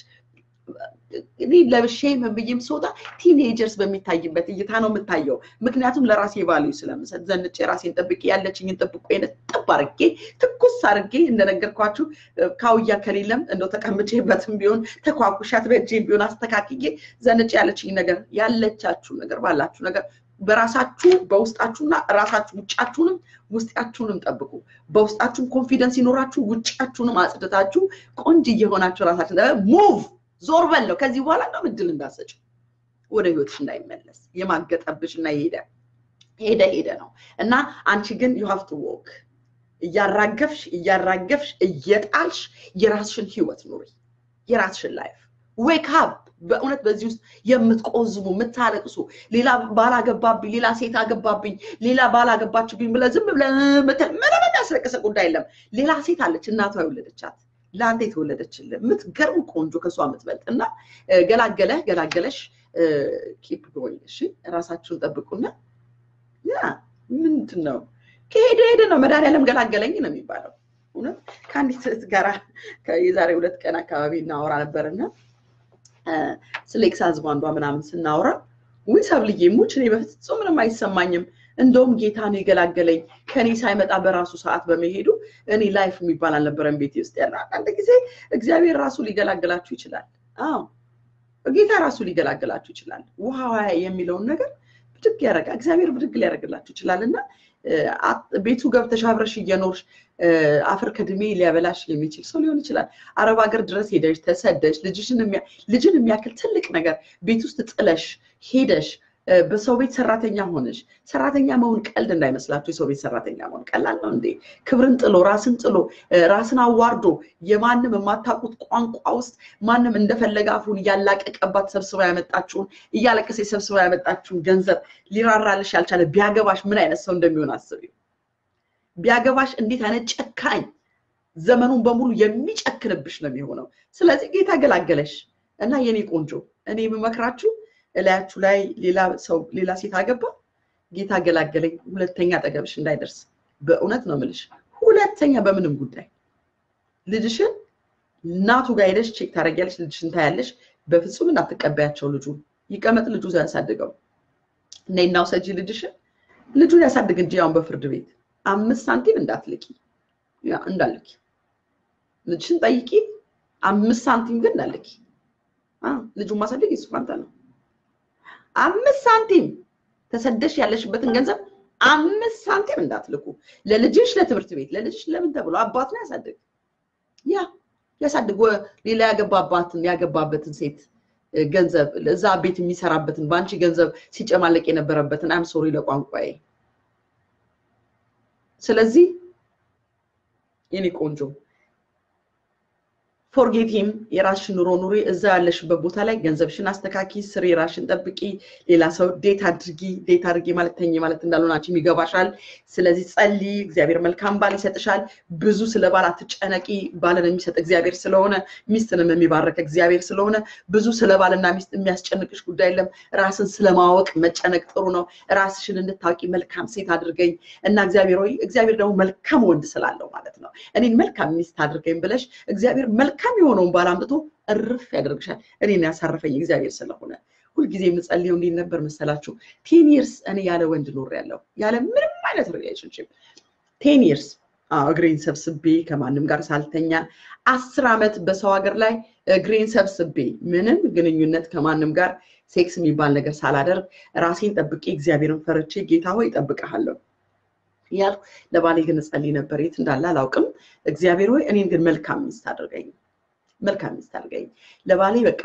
እኔ ለብሼ ምን ብዬም ስወጣ ቲኔጀርስ በሚታይበት እይታ ነው የምታየው። ምክንያቱም ለራሴ ቫልዩ ስለምሰጥ ዘንጬ ራሴን ጠብቄ ያለችኝን ጥብቆ ጥብ አርጌ ትኩስ አርጌ እንደነገርኳችሁ ካውያ ከሌለም እንደው ተቀምጬበትም ቢሆን ተኳኩሻት በእጄም ቢሆን አስተካክዬ ዘንጬ ያለችኝ ነገር ያለቻችሁ ነገር ባላችሁ ነገር በራሳችሁ በውስጣችሁና ራሳችሁ ውጫችሁንም ውስጣችሁንም ጠብቁ። በውስጣችሁም ኮንፊደንስ ይኖራችሁ ውጫችሁንም አጽድታችሁ ቆንጆ እየሆናችሁ ራሳችሁ ሙቭ ዞር በለው ከዚህ በኋላ ነው እድል እንዳሰጭ ወደ ህይወትሽ እንዳይመለስ የማገጠብሽ እና የሄደ ሄደ ሄደ ነው እና አንቺ ግን ዩ ሃቭ ቱ ዎክ እያራገፍሽ እያራገፍሽ እየጣልሽ የራስሽን ህይወት ኑሪ፣ የራስሽን ላይፍ ዌክ አፕ። በእውነት በዚህ ውስጥ የምትቆዝሙ የምታለቅሱ ሌላ ባላገባብኝ፣ ሌላ ሴት አገባብኝ፣ ሌላ ባላገባችብኝ ብለህ ዝም ብለህ ምትል ምንም የሚያስለቅሰ ጉዳይ የለም። ሌላ ሴት አለች እናቷ የወለደቻት ለአንተ የተወለደችልህ የምትገርም ቆንጆ ከሷ የምትበልጥ እና ገላገለህ ገላገለሽ ኪፕ ጎይንግ እሺ፣ ራሳችሁን ጠብቁና ያ ምንድን ነው ከሄደ ሄደ ነው። መድኃኒዓለም ገላገለኝ ነው የሚባለው። እውነት ከአንዲት እህት ጋራ የዛሬ ሁለት ቀን አካባቢ እናወራ ነበርና ስለ ኤክስ ሀዝባንዷ ምናምን ስናወራ ውይ ሰብልዬ ሙች እኔ በፍጹም ምንም አይሰማኝም እንደውም ጌታ ነው የገላገለኝ ከኔ ሳይመጣ በራሱ ሰዓት በመሄዱ እኔ ላይፍ የሚባል አልነበረም ቤቴ ውስጥ ያለ። አንዳንድ ጊዜ እግዚአብሔር ራሱ ሊገላገላችሁ ይችላል። አዎ ጌታ ራሱ ሊገላገላችሁ ይችላል። ውሃ የሚለውን ነገር ብድግ ያደርጋል። እግዚአብሔር ብድግ ሊያደርግላችሁ ይችላል እና ቤቱ ገብተሽ አብረሽ እየኖርሽ አፈር ከድሜ ሊያበላሽ የሚችል ሰው ሊሆን ይችላል። አረብ ሀገር ድረስ ሄደሽ ተሰደሽ ልጅን የሚያክል ትልቅ ነገር ቤት ውስጥ ጥለሽ ሄደሽ በሰው ቤት ሰራተኛ ሆነሽ ሰራተኛ መሆን ቀልድ እንዳይመስላችሁ። የሰው ቤት ሰራተኛ መሆን ቀላል ነው እንዴ? ክብርን ጥሎ ራስን ጥሎ ራስን አዋርዶ የማንም የማታውቁት ቋንቋ ውስጥ ማንም እንደፈለገ አፉን እያላቀቀባት ሰብስባ ያመጣችሁን እያለቀሰ ሰብስባ ያመጣችሁን ገንዘብ ሊራራልሽ ያልቻለ ቢያገባሽ ምን አይነት ሰው እንደሚሆን አስቢው። ቢያገባሽ እንዴት አይነት ጨካኝ ዘመኑን በሙሉ የሚጨክንብሽ ነው የሚሆነው። ስለዚህ ጌታ ገላገለሽ እና የኔ ቆንጆ እኔ የምመክራችሁ እላያችሁ ላይ ሌላ ሰው ሌላ ሴት አገባ፣ ጌታ ገላገለኝ፣ ሁለተኛ አጠገብሽ እንዳይደርስ። በእውነት ነው የምልሽ፣ ሁለተኛ በምንም ጉዳይ ልጅሽን እናቱ ጋር ሄደሽ ቼክ ታደርጊያለሽ፣ ልጅሽን ታያለሽ። በፍጹም እንዳትቀበያቸው። ልጁ ይቀመጥ፣ ልጁ ያሳድገው። ነይና ውሰጂ ልጅሽን፣ ልጁን ያሳድግ እንጂ ያውን በፍርድ ቤት አምስት ሳንቲም እንዳትልቂ እንዳልኪ፣ ልጅሽን ጠይቂ፣ አምስት ሳንቲም ግን እንዳልኪ። ልጁን ማሳደግ የሱ ፋንታ ነው። አምስት ሳንቲም ተሰደሽ ያለሽበትን ገንዘብ አምስት ሳንቲም እንዳትልኩ። ለልጅሽ ለትምህርት ቤት ለልጅሽ ለምን ተብሎ አባት ነው ያሳድግ ያ ያሳድግ። ሌላ ያገባባትን ያገባበትን ሴት ገንዘብ እዛ ቤት የሚሰራበትን በአንቺ ገንዘብ ሲጨማለቅ የነበረበትን አም ሶሪ ለቋንቋዬ ስለዚህ የኔ ቆንጆ ፎርጌቲም የራስሽን ኑሮ ኑሪ። እዛ ያለሽበት ቦታ ላይ ገንዘብሽን አስተካኪ፣ ስሪ፣ ራሽን ጠብቂ። ሌላ ሰው ዴት አድርጊ። ዴት አድርጊ ማለት ተኝ ማለት እንዳልሆነ አንቺም ይገባሻል። ስለዚህ ጸልይ፣ እግዚአብሔር መልካም ባል ይሰጥሻል። ብዙ ስለ ባል አትጨነቂ። ባልን የሚሰጥ እግዚአብሔር ስለሆነ ሚስትንም የሚባረክ እግዚአብሔር ስለሆነ ብዙ ስለ ባልና ሚስት የሚያስጨንቅሽ ጉዳይ የለም። ራስን ስለማወቅ መጨነቅ ጥሩ ነው። ራስሽን እንድታውቂ መልካም ሴት አድርገኝ እና እግዚአብሔር ሆይ እግዚአብሔር ደግሞ መልካም ወንድ ስላለው ማለት ነው እኔን መልካም ሚስት አድርገኝ ብለሽ እግዚአብሔር መልካም የሆነውን ባል አምጥቶ እርፍ ያደርግሻል። እኔን ያሳረፈኝ እግዚአብሔር ስለሆነ ሁልጊዜ የምጸልየው እንዴት ነበር መሰላችሁ? ቴን ይርስ እኔ ያለ ወንድ ኖር ያለው ያለ ምንም አይነት ሪሌሽንሽፕ ቴን ይርስ እግሬን ሰብስቤ ከማንም ጋር ሳልተኛ አስር ዓመት በሰው ሀገር ላይ እግሬን ሰብስቤ ምንም ግንኙነት ከማንም ጋር ሴክስ የሚባል ነገር ሳላደርግ ራሴን ጠብቄ እግዚአብሔርን ፈርቼ ጌታ ሆይ እጠብቅሃለሁ እያልኩ ለባሌ ግን እጸልይ ነበር። የት እንዳለ አላውቅም። እግዚአብሔር ሆይ እኔን ግን መልካም ሚስት አድርገኝ፣ መልካም ሚስት አድርገኝ። ለባሌ በቃ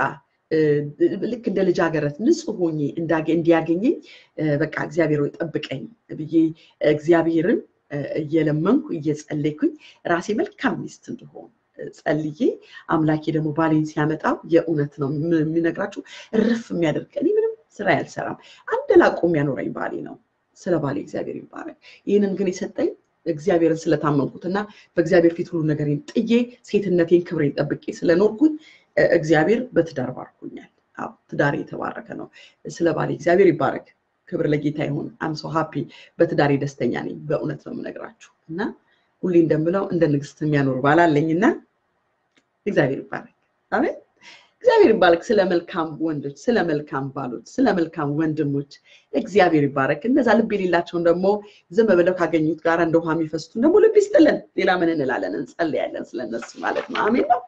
ልክ እንደ ልጃገረት ንጹሕ ሆኜ እንዲያገኘኝ በቃ እግዚአብሔር ሆይ ጠብቀኝ ብዬ እግዚአብሔርን እየለመንኩ እየጸለይኩኝ ራሴ መልካም ሚስት እንድሆን ጸልዬ አምላኬ ደግሞ ባሌን ሲያመጣው የእውነት ነው የሚነግራችሁ እርፍ የሚያደርግ እኔ ምንም ስራ ያልሰራም አንድ ላቆ የሚያኖረኝ ባሌ ነው። ስለ ባሌ እግዚአብሔር ይባረክ። ይህንን ግን የሰጠኝ እግዚአብሔርን ስለታመንኩትና በእግዚአብሔር ፊት ሁሉ ነገሬን ጥዬ ሴትነቴን ክብሬን ጠብቄ ስለኖርኩኝ እግዚአብሔር በትዳር ባርኩኛል። አዎ ትዳሬ የተባረከ ነው። ስለ ባሌ እግዚአብሔር ይባረክ። ክብር ለጌታ ይሁን። አም ሶ ሃፒ በትዳሬ ደስተኛ ነኝ። በእውነት ነው የምነግራችሁ እና ሁሌ እንደምለው እንደ ንግስት የሚያኖር ባል አለኝና እግዚአብሔር ይባረክ። አሜን። እግዚአብሔር ይባረክ። ስለ መልካም ወንዶች፣ ስለ መልካም ባሎች፣ ስለ መልካም ወንድሞች እግዚአብሔር ይባረክ። እነዛ ልብ የሌላቸውን ደግሞ ዝም ብለው ካገኙት ጋር እንደ ውሃ የሚፈሱትን ደግሞ ልብ ይስጥልን። ሌላ ምን እንላለን? እንጸልያለን ስለነሱ ማለት ነው። አሜን ነው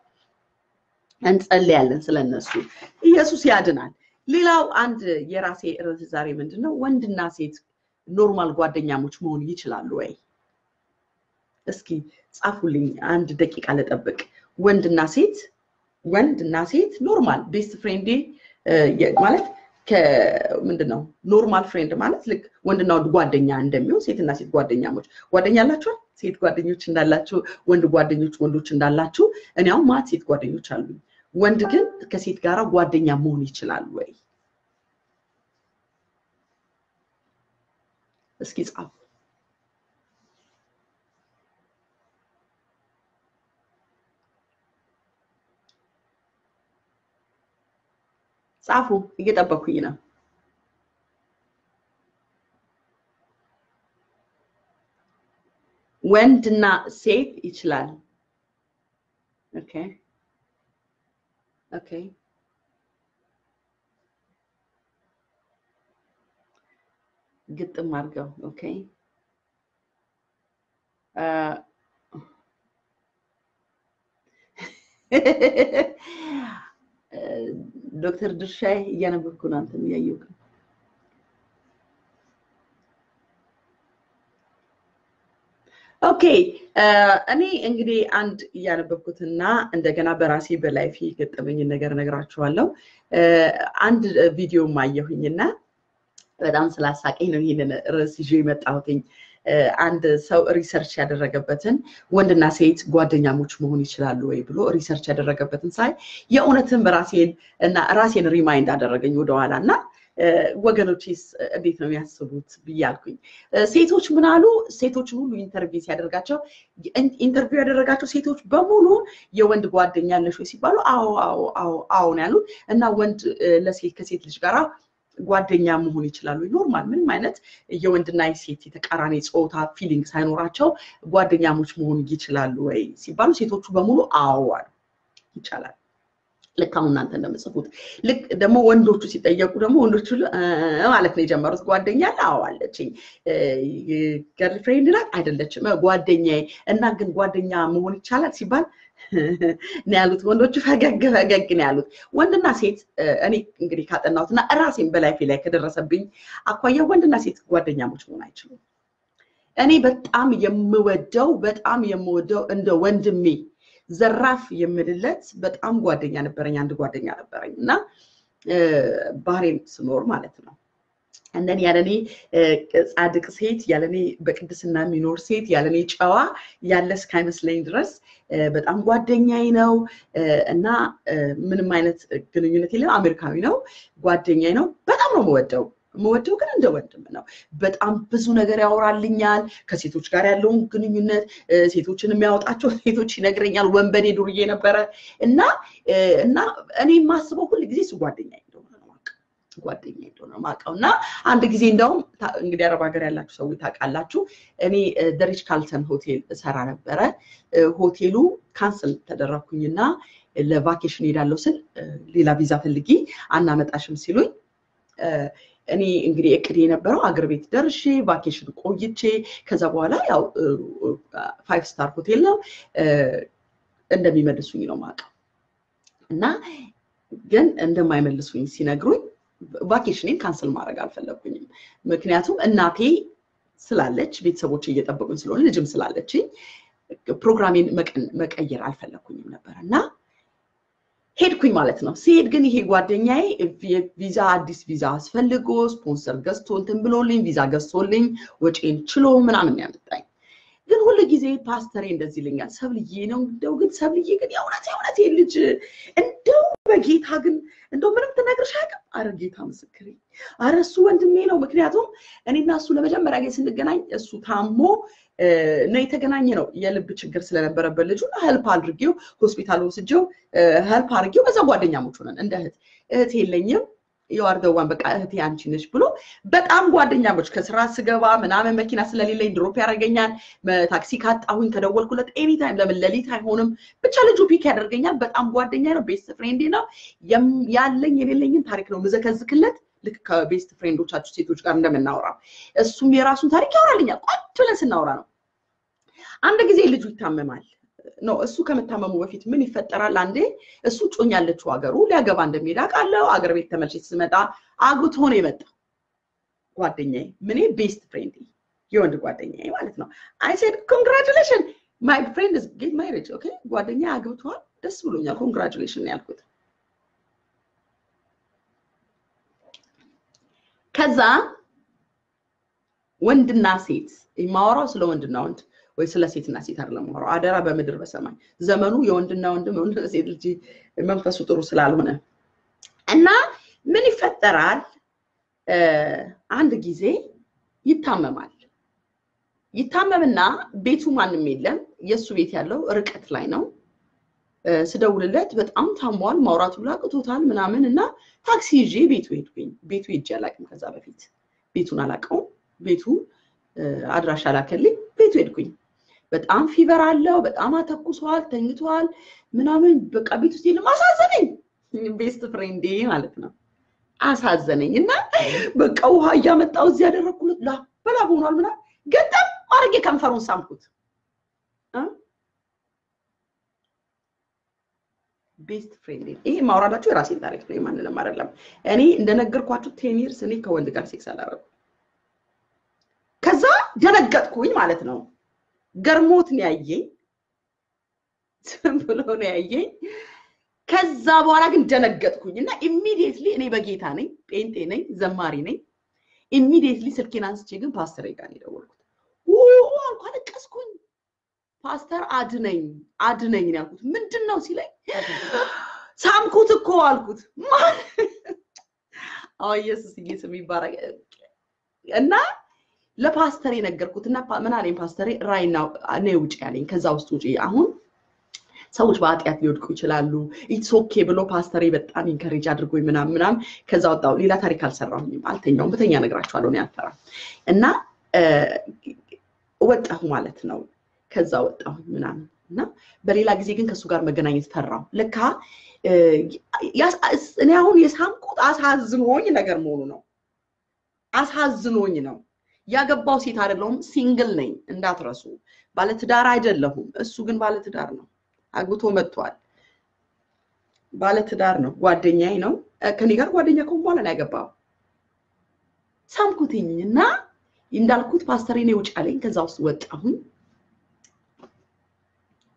እንጸልያለን ስለነሱ። ኢየሱስ ያድናል። ሌላው አንድ የራሴ ርዕስ ዛሬ ምንድን ነው? ወንድና ሴት ኖርማል ጓደኛሞች መሆን ይችላሉ ወይ? እስኪ ጻፉልኝ። አንድ ደቂቃ ልጠብቅ። ወንድና ሴት ወንድና ሴት ኖርማል ቤስት ፍሬንዴ ማለት ምንድን ነው? ኖርማል ፍሬንድ ማለት ልክ ወንድና ወንድ ጓደኛ እንደሚሆን ሴትና ሴት ጓደኛሞች ጓደኛ አላችኋል? ሴት ጓደኞች እንዳላችሁ፣ ወንድ ጓደኞች ወንዶች እንዳላችሁ፣ እኔ አሁን ማት ሴት ጓደኞች አሉኝ። ወንድ ግን ከሴት ጋር ጓደኛ መሆን ይችላል ወይ? እስኪ ጻፉ። ጻፉ። እየጠበኩኝ ነው። ወንድና ሴት ይችላል። ኦኬ ኦኬ። ግጥም አድርገው። ኦኬ ዶክተር ድርሻዬ እያነበብኩ ነው። አንተም እያየሁ ነው። ኦኬ እኔ እንግዲህ አንድ እያነበብኩትና እንደገና በራሴ በላይፍ የገጠመኝን ነገር ነግራችኋለሁ። አንድ ቪዲዮ አየሁኝና በጣም ስላሳቀኝ ነው ይህንን ርዕስ ይዤ የመጣሁትኝ። አንድ ሰው ሪሰርች ያደረገበትን ወንድና ሴት ጓደኛሞች መሆን ይችላሉ ወይ ብሎ ሪሰርች ያደረገበትን ሳይ የእውነትም ራሴን እና ራሴን ሪማይንድ አደረገኝ ወደኋላ እና ወገኖችስ እንዴት ነው የሚያስቡት ብያልኩኝ። ሴቶች ምን አሉ? ሴቶችን ሁሉ ኢንተርቪው ሲያደርጋቸው ኢንተርቪው ያደረጋቸው ሴቶች በሙሉ የወንድ ጓደኛ አለሽ ወይ ሲባሉ አዎ አዎ አዎ አዎ ነው ያሉት እና ወንድ ለሴት ከሴት ልጅ ጋር ጓደኛ መሆን ይችላሉ። ኖርማል ምንም አይነት የወንድና የሴት የተቃራኒ ፆታ ፊሊንግ ሳይኖራቸው ጓደኛሞች መሆን ይችላሉ ወይ ሲባሉ ሴቶቹ በሙሉ አዎ አሉ። ይቻላል። ልክ አሁን እናንተ እንደምጽፉት ልክ ደግሞ ወንዶቹ ሲጠየቁ ደግሞ ወንዶቹ ማለት ነው የጀመሩት ጓደኛ አለ? አዎ አለችኝ። ገርልፍሬንድ ናት? አይደለችም፣ ጓደኛዬ እና ግን ጓደኛ መሆን ይቻላል ሲባል ነው ያሉት። ወንዶቹ ፈገግ ፈገግ ነው ያሉት። ወንድና ሴት እኔ እንግዲህ ካጠናሁት እና ራሴን በላይፌ ላይ ከደረሰብኝ አኳያ ወንድና ሴት ጓደኛሞች መሆን አይችሉም። እኔ በጣም የምወደው በጣም የምወደው እንደ ወንድሜ ዘራፍ የምልለት በጣም ጓደኛ ነበረኝ። አንድ ጓደኛ ነበረኝ እና ባህሬን ስኖር ማለት ነው እንደኔ ያለኔ ጻድቅ ሴት ያለኔ በቅድስና የሚኖር ሴት ያለኔ ጨዋ ያለ እስካይመስለኝ ድረስ በጣም ጓደኛዬ ነው እና ምንም አይነት ግንኙነት የለም። አሜሪካዊ ነው፣ ጓደኛዬ ነው። በጣም ነው የምወደው የምወደው ግን እንደ ወንድም ነው። በጣም ብዙ ነገር ያወራልኛል። ከሴቶች ጋር ያለውን ግንኙነት ሴቶችን የሚያወጣቸው ሴቶች ይነግረኛል። ወንበዴ ዱርዬ ነበረ እና እና እኔ የማስበው ሁል ጊዜ እሱ ጓደኛ እንደሆነ ነው ጓደኛ እንደሆነ ነው የማውቀው እና አንድ ጊዜ እንደውም እንግዲህ አረብ ሀገር ያላችሁ ሰዎች ታውቃላችሁ፣ እኔ ደሪች ካልተን ሆቴል እሰራ ነበረ። ሆቴሉ ካንስል ተደረግኩኝና ለቫኬሽን ሄዳለሁ ስል ሌላ ቪዛ ፈልጊ አናመጣሽም ሲሉኝ እኔ እንግዲህ እቅድ የነበረው አገር ቤት ደርሼ ቫኬሽን ቆይቼ ከዛ በኋላ ያው ፋይቭ ስታር ሆቴል ነው እንደሚመልሱኝ ነው የማውቀው እና ግን እንደማይመልሱኝ ሲነግሩኝ ቫኬሽኔን ካንስል ማድረግ አልፈለግኩኝም። ምክንያቱም እናቴ ስላለች ቤተሰቦች እየጠበቁኝ ስለሆነ ልጅም ስላለችኝ ፕሮግራሜን መቀየር አልፈለግኩኝም ነበር እና ሄድኩኝ ማለት ነው። ሲሄድ ግን ይሄ ጓደኛዬ ቪዛ አዲስ ቪዛ አስፈልጎ ስፖንሰር ገዝቶ እንትን ብሎልኝ ቪዛ ገዝቶልኝ ወጪን ችሎ ምናምን ያመጣኝ። ግን ሁሉ ጊዜ ፓስተሬ እንደዚህ ይለኛል፣ ሰብልዬ ነው እንደው ግን ሰብልዬ ግን የእውነት የእውነት ልጅ እንደው በጌታ ግን እንደው ምንም ትነግርሽ አያውቅም። አረ ጌታ ምስክሬ፣ አረ እሱ ወንድሜ ነው። ምክንያቱም እኔና እሱ ለመጀመሪያ ጊዜ ስንገናኝ እሱ ታሞ ነው የተገናኘ ነው። የልብ ችግር ስለነበረበት ልጁ ሄልፕ አድርጌው ሆስፒታል ወስጄው ሄልፕ አድርጌው በዛ ጓደኛሞች ሆነን እንደ እህት እህት የለኝም የዋርደዋን በቃ እህቴ አንቺ ነሽ ብሎ በጣም ጓደኛሞች። ከስራ ስገባ ምናምን መኪና ስለሌለኝ ድሮፕ ያደርገኛል። ታክሲ ካጣሁኝ ከደወልኩለት ኤኒታይም ለምን ሌሊት አይሆንም ብቻ ልጁ ፒክ ያደርገኛል። በጣም ጓደኛ ነው። ቤስት ፍሬንዴ ነው። ያለኝ የሌለኝን ታሪክ ነው ምዘከዝክለት ልክ ከቤስት ፍሬንዶቻችሁ ሴቶች ጋር እንደምናወራው እሱም የራሱን ታሪክ ያወራልኛል። ቋጭ ብለን ስናወራ ነው። አንድ ጊዜ ልጁ ይታመማል። ኖ እሱ ከመታመሙ በፊት ምን ይፈጠራል? አንዴ እሱ ጮኛ ያለችው ሀገሩ ሊያገባ እንደሚሄድ አውቃለሁ። አገር ቤት ተመልሼ ስመጣ አግብቶ ነው የመጣው ጓደኛዬ፣ ምኔ ቤስት ፍሬንድ የወንድ ጓደኛዬ ማለት ነው። አይ ሴድ ኮንግራቹሌሽን ማይ ፍሬንድ ጌት ማሪጅ ኦኬ፣ ጓደኛዬ አግብቷል፣ ደስ ብሎኛል፣ ኮንግራቹሌሽን ያልኩት ከዛ ወንድና ሴት የማወራው ስለ ወንድና ወንድ ወይ ስለ ሴትና ሴት አይደለም የማወራው። አደራ በምድር በሰማይ ዘመኑ የወንድና ወንድም ወንድና ሴት ልጅ መንፈሱ ጥሩ ስላልሆነ እና ምን ይፈጠራል? አንድ ጊዜ ይታመማል። ይታመምና ቤቱ ማንም የለም። የእሱ ቤት ያለው ርቀት ላይ ነው። ስደውልለት በጣም ታሟል፣ ማውራቱ ላቅቶታል ምናምን እና ታክሲ ይዤ ቤቱ ሄድኩኝ። ቤቱ ሄጄ አላውቅም ከዛ በፊት ቤቱን አላውቀውም። ቤቱ አድራሻ ላከልኝ። ቤቱ ሄድኩኝ። በጣም ፊቨር አለው፣ በጣም አተኩሷል፣ ተኝቷል ምናምን በቃ ቤት ውስጥ የለም። አሳዘነኝ። ቤስት ፍሬንዴ ማለት ነው። አሳዘነኝ እና በቃ ውሃ እያመጣው እዚህ ያደረግኩለት ላበላብ ሆኗል ምናምን ገጠም አድርጌ ከንፈሩን ሳምኩት። ቤስት ፍሬንድ ይሄ ማውራዳችሁ የራሴን ታሪክ ነው፣ የማንንም አይደለም። እኔ እንደነገርኳችሁ ቴን ይርስ እኔ ከወንድ ጋር ሴክስ አላረኩም። ከዛ ደነገጥኩኝ ማለት ነው። ገርሞት ነው ያየኝ፣ ዝም ብሎ ነው ያየኝ። ከዛ በኋላ ግን ደነገጥኩኝ እና ኢሚዲየትሊ እኔ በጌታ ነኝ፣ ጴንጤ ነኝ፣ ዘማሪ ነኝ። ኢሚዲየትሊ ስልኬን አንስቼ ግን ፓስተር ጋር ነው የደወልኩት። አልኩ፣ አለቀስኩኝ። ፓስተር አድነኝ አድነኝ ነው ያልኩት። ምንድን ነው ሲለኝ ሳምኩት እኮ አልኩት። ማን አዎ ኢየሱስ ስም ይባረክ። እና ለፓስተር የነገርኩት እና ምን አለኝ ፓስተሬ፣ ራይና ነይ ውጭ ያለኝ ከዛ ውስጥ ውጭ አሁን ሰዎች በኃጢአት ሊወድቁ ይችላሉ። ኢትስ ኦኬ ብሎ ፓስተሬ በጣም ኢንከሬጅ አድርጎኝ ምናምን ምናምን ከዛ ወጣሁ። ሌላ ታሪክ አልሰራሁኝም፣ አልተኛውም። በተኛ እነግራችኋለሁ፣ እኔ አልፈራም። እና ወጣሁ ማለት ነው። ከዛ ወጣሁ ምናምን እና በሌላ ጊዜ ግን ከእሱ ጋር መገናኘት ፈራሁ። ለካ እኔ አሁን የሳምኩት አሳዝኖኝ ነገር መሆኑ ነው። አሳዝኖኝ ነው። ያገባው ሴት አይደለሁም፣ ሲንግል ነኝ እንዳትረሱ። ባለትዳር አይደለሁም። እሱ ግን ባለትዳር ነው። አግብቶ መጥቷል። ባለትዳር ነው። ጓደኛዬ ነው። ከኔ ጋር ጓደኛ ከሆን በኋላ ነው ያገባው። ሳምኩትኝ እና እንዳልኩት ፓስተሬ እኔ ውጭ አለኝ። ከዛ ውስጥ ወጣሁኝ።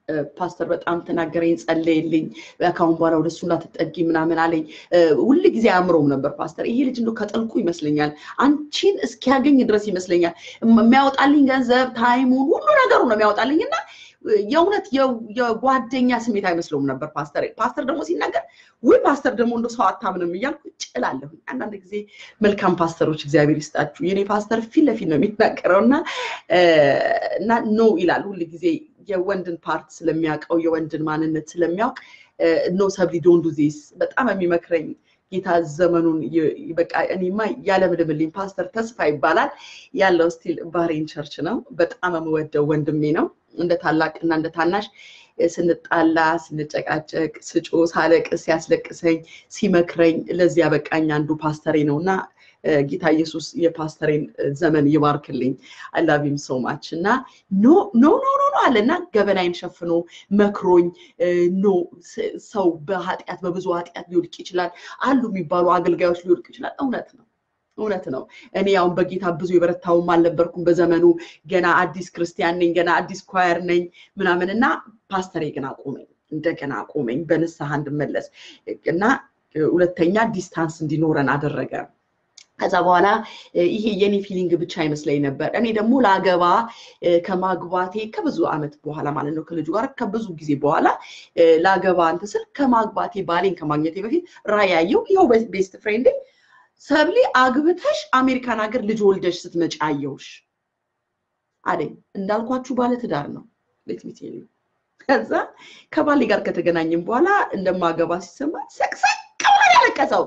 ፓስተር በጣም ተናገረኝ፣ ጸለየልኝ። ከአሁን በኋላ ወደ እሱ እንዳትጠጊ ምናምን አለኝ። ሁል ጊዜ አያምረውም ነበር ፓስተር። ይሄ ልጅ እንደው ከጥልቁ ይመስለኛል አንቺን እስኪያገኝ ድረስ ይመስለኛል የሚያወጣልኝ ገንዘብ፣ ታይሙን፣ ሁሉ ነገሩ ነው የሚያወጣልኝ እና የእውነት የጓደኛ ስሜት አይመስለውም ነበር ፓስተር። ፓስተር ደግሞ ሲናገር ወይ ፓስተር ደግሞ እንደ ሰው አታምንም እያልኩ ጭላለሁ። አንዳንድ ጊዜ መልካም ፓስተሮች እግዚአብሔር ይስጣችሁ። የኔ ፓስተር ፊት ለፊት ነው የሚናገረው እና እና ኖ ይላል ሁል ጊዜ የወንድን ፓርት ስለሚያውቀው የወንድን ማንነት ስለሚያውቅ ኖ ሰብሊ ዶንት ዱ ዚስ በጣም የሚመክረኝ ጌታ ዘመኑን በቃ እኔማ ያለምልምልኝ ፓስተር ተስፋ ይባላል ያለው ስቲል ባህሬን ቸርች ነው። በጣም የምወደው ወንድሜ ነው። እንደ ታላቅ እና እንደ ታናሽ ስንጣላ፣ ስንጨቃጨቅ፣ ስጮ፣ ሳለቅስ፣ ሲያስለቅሰኝ፣ ሲመክረኝ ለዚህ ያበቃኝ አንዱ ፓስተሬ ነው እና ጌታ ኢየሱስ የፓስተሬን ዘመን ይባርክልኝ። አላቪም ሶ ማች እና ኖ ኖ ኖ ኖ አለ እና ገበናይን ሸፍኖ መክሮኝ ኖ ሰው በኃጢአት በብዙ ኃጢአት ሊወድቅ ይችላል አሉ የሚባሉ አገልጋዮች ሊወድቅ ይችላል። እውነት ነው እውነት ነው። እኔ አሁን በጌታ ብዙ የበረታውም አልነበርኩም በዘመኑ ገና አዲስ ክርስቲያን ነኝ፣ ገና አዲስ ኳየር ነኝ ምናምን እና ፓስተሬ ግን አቆመኝ፣ እንደገና አቆመኝ በንስሐ እንድመለስ እና ሁለተኛ ዲስታንስ እንዲኖረን አደረገ። ከዛ በኋላ ይሄ የኔ ፊሊንግ ብቻ አይመስለኝ ነበር። እኔ ደግሞ ለአገባ ከማግባቴ ከብዙ ዓመት በኋላ ማለት ነው ከልጁ ጋር ከብዙ ጊዜ በኋላ ለአገባ እንትን ስል ከማግባቴ ባሌን ከማግኘቴ በፊት ራዕይ ያየው ይኸው ቤስት ፍሬንድ ሰብሊ አግብተሽ አሜሪካን ሀገር ልጅ ወልደሽ ስትመጪ አየሁሽ አለኝ። እንዳልኳችሁ ባለ ትዳር ነው ሌትሚት ከዛ ከባሌ ጋር ከተገናኘም በኋላ እንደማገባ ሲሰማ ሰቅሰቅ ብሎ ያለቀሰው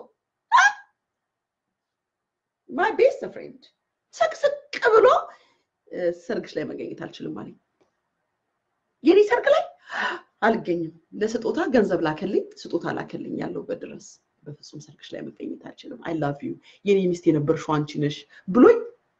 ማይ ቤስት ፍሬንድ ሰቅስቅ ብሎ ሰርግሽ ላይ መገኘት አልችልም አለኝ። የኔ ሰርግ ላይ አልገኝም፣ ለስጦታ ገንዘብ ላከልኝ፣ ስጦታ ላከልኝ ያለውበት ድረስ በፍጹም ሰርግሽ ላይ መገኘት አልችልም። አይ ላቭ ዩ የኔ ሚስት የነበርሽው አንቺ ነሽ ብሎኝ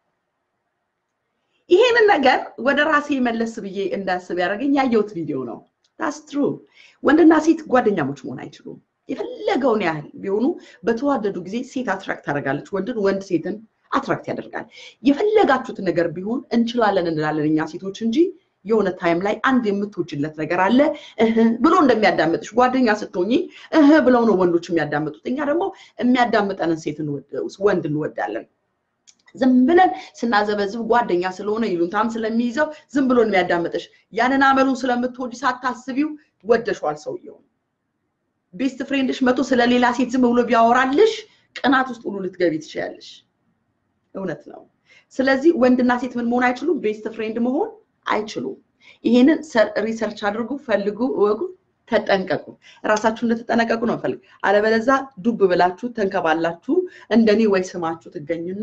ይሄንን ነገር ወደ ራሴ መለስ ብዬ እንዳስብ ያደረገኝ ያየሁት ቪዲዮ ነው። ታስ ትሩ ወንድና ሴት ጓደኛሞች መሆን አይችሉም። የፈለገውን ያህል ቢሆኑ በተዋደዱ ጊዜ ሴት አትራክት ታደርጋለች፣ ወንድን ወንድ ሴትን አትራክት ያደርጋል። የፈለጋችሁትን ነገር ቢሆን እንችላለን እንላለን እኛ ሴቶች እንጂ የሆነ ታይም ላይ አንድ የምትወጅለት ነገር አለ እህ ብሎ እንደሚያዳምጥሽ ጓደኛ ስትሆኚ እህ ብለው ነው ወንዶች የሚያዳምጡት። እኛ ደግሞ የሚያዳምጠንን ሴት ወንድ እንወዳለን። ዝም ብለን ስናዘበዝብ ጓደኛ ስለሆነ ይሉንታም ስለሚይዘው ዝም ብሎ የሚያዳምጥሽ ያንን አመሉን ስለምትወድ ሳታስቢው ወደሸዋል ሰውየውን። ቤስት ፍሬንድሽ መቶ ስለሌላ ሴት ዝም ብሎ ቢያወራልሽ ቅናት ውስጥ ሁሉ ልትገቢ ትችያለሽ። እውነት ነው። ስለዚህ ወንድና ሴት ምን መሆን አይችሉም? ቤስት ፍሬንድ መሆን አይችሉም። ይሄንን ሪሰርች አድርጉ፣ ፈልጉ፣ እወቁ፣ ተጠንቀቁ። ራሳችሁ እንደተጠነቀቁ ነው ፈልግ። አለበለዛ ዱብ ብላችሁ ተንከባላችሁ እንደኔ ወይ ስማችሁ ትገኙና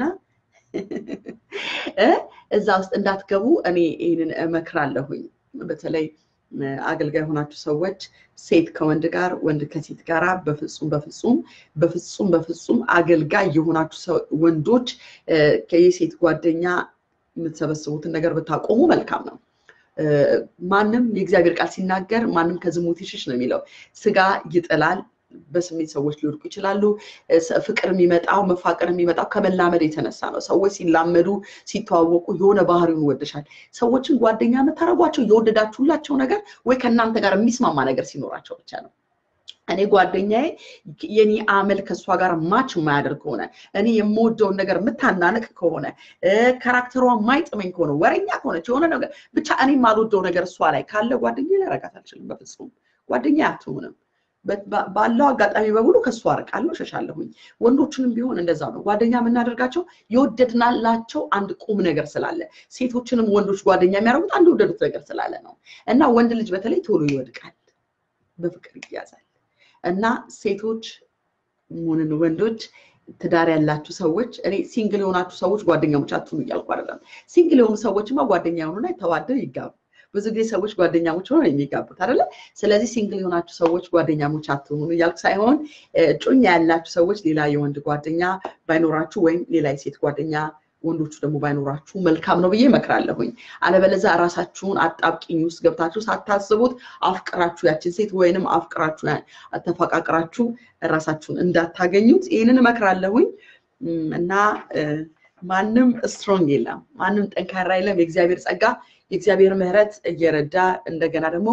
እዛ ውስጥ እንዳትገቡ እኔ ይህንን እመክራለሁኝ። በተለይ አገልጋይ የሆናችሁ ሰዎች ሴት ከወንድ ጋር ወንድ ከሴት ጋር በፍጹም በፍጹም በፍጹም በፍጹም አገልጋይ የሆናችሁ ወንዶች የሴት ጓደኛ የምትሰበስቡትን ነገር ብታቆሙ መልካም ነው። ማንም የእግዚአብሔር ቃል ሲናገር ማንም ከዝሙት ይሽሽ ነው የሚለው። ስጋ ይጥላል። በስሜት ሰዎች ሊወድቁ ይችላሉ። ፍቅር የሚመጣው መፋቀር የሚመጣው ከመላመድ የተነሳ ነው። ሰዎች ሲላመዱ ሲተዋወቁ የሆነ ባህሪውን ይወደሻል። ሰዎችን ጓደኛ የምታደርጓቸው የወደዳችሁላቸው ነገር ወይ ከእናንተ ጋር የሚስማማ ነገር ሲኖራቸው ብቻ ነው። እኔ ጓደኛዬ የኔ አመል ከእሷ ጋር ማች የማያደርግ ከሆነ እኔ የምወደውን ነገር የምታናንቅ ከሆነ ካራክተሯ የማይጥመኝ ከሆነ ወረኛ ከሆነች የሆነ ነገር ብቻ እኔ የማልወደው ነገር እሷ ላይ ካለ ጓደኛ ላረጋት አልችልም። በፍጹም ጓደኛ አትሆንም። ባለው አጋጣሚ በሙሉ ከእሱ አርቃለሁ፣ እሸሻለሁኝ። ወንዶችንም ቢሆን እንደዛ ነው። ጓደኛ የምናደርጋቸው የወደድናላቸው አንድ ቁም ነገር ስላለ፣ ሴቶችንም ወንዶች ጓደኛ የሚያደርጉት አንድ የወደዱት ነገር ስላለ ነው። እና ወንድ ልጅ በተለይ ቶሎ ይወድቃል፣ በፍቅር ይያዛል። እና ሴቶች ሆንን ወንዶች ትዳር ያላችሁ ሰዎች እኔ ሲንግል የሆናችሁ ሰዎች ጓደኛሞች አትሁኑ እያልኩ አይደለም። ሲንግል የሆኑ ሰዎችማ ጓደኛ የሆኑና ተዋደው ይጋቡ። ብዙ ጊዜ ሰዎች ጓደኛሞች ሆነው የሚጋቡት አይደለ? ስለዚህ ሲንግል የሆናችሁ ሰዎች ጓደኛሞች አትሆኑ እያልኩ ሳይሆን እጮኛ ያላችሁ ሰዎች ሌላ የወንድ ጓደኛ ባይኖራችሁ ወይም ሌላ የሴት ጓደኛ ወንዶቹ ደግሞ ባይኖራችሁ መልካም ነው ብዬ እመክራለሁኝ። አለበለዛ ራሳችሁን አጣብቂኝ ውስጥ ገብታችሁ ሳታስቡት አፍቅራችሁ ያችን ሴት ወይንም አፍቅራችሁ ተፈቃቅራችሁ ራሳችሁን እንዳታገኙት ይህንን እመክራለሁኝ እና ማንም ስትሮንግ የለም፣ ማንም ጠንካራ የለም። የእግዚአብሔር ጸጋ የእግዚአብሔር ምሕረት እየረዳ እንደገና ደግሞ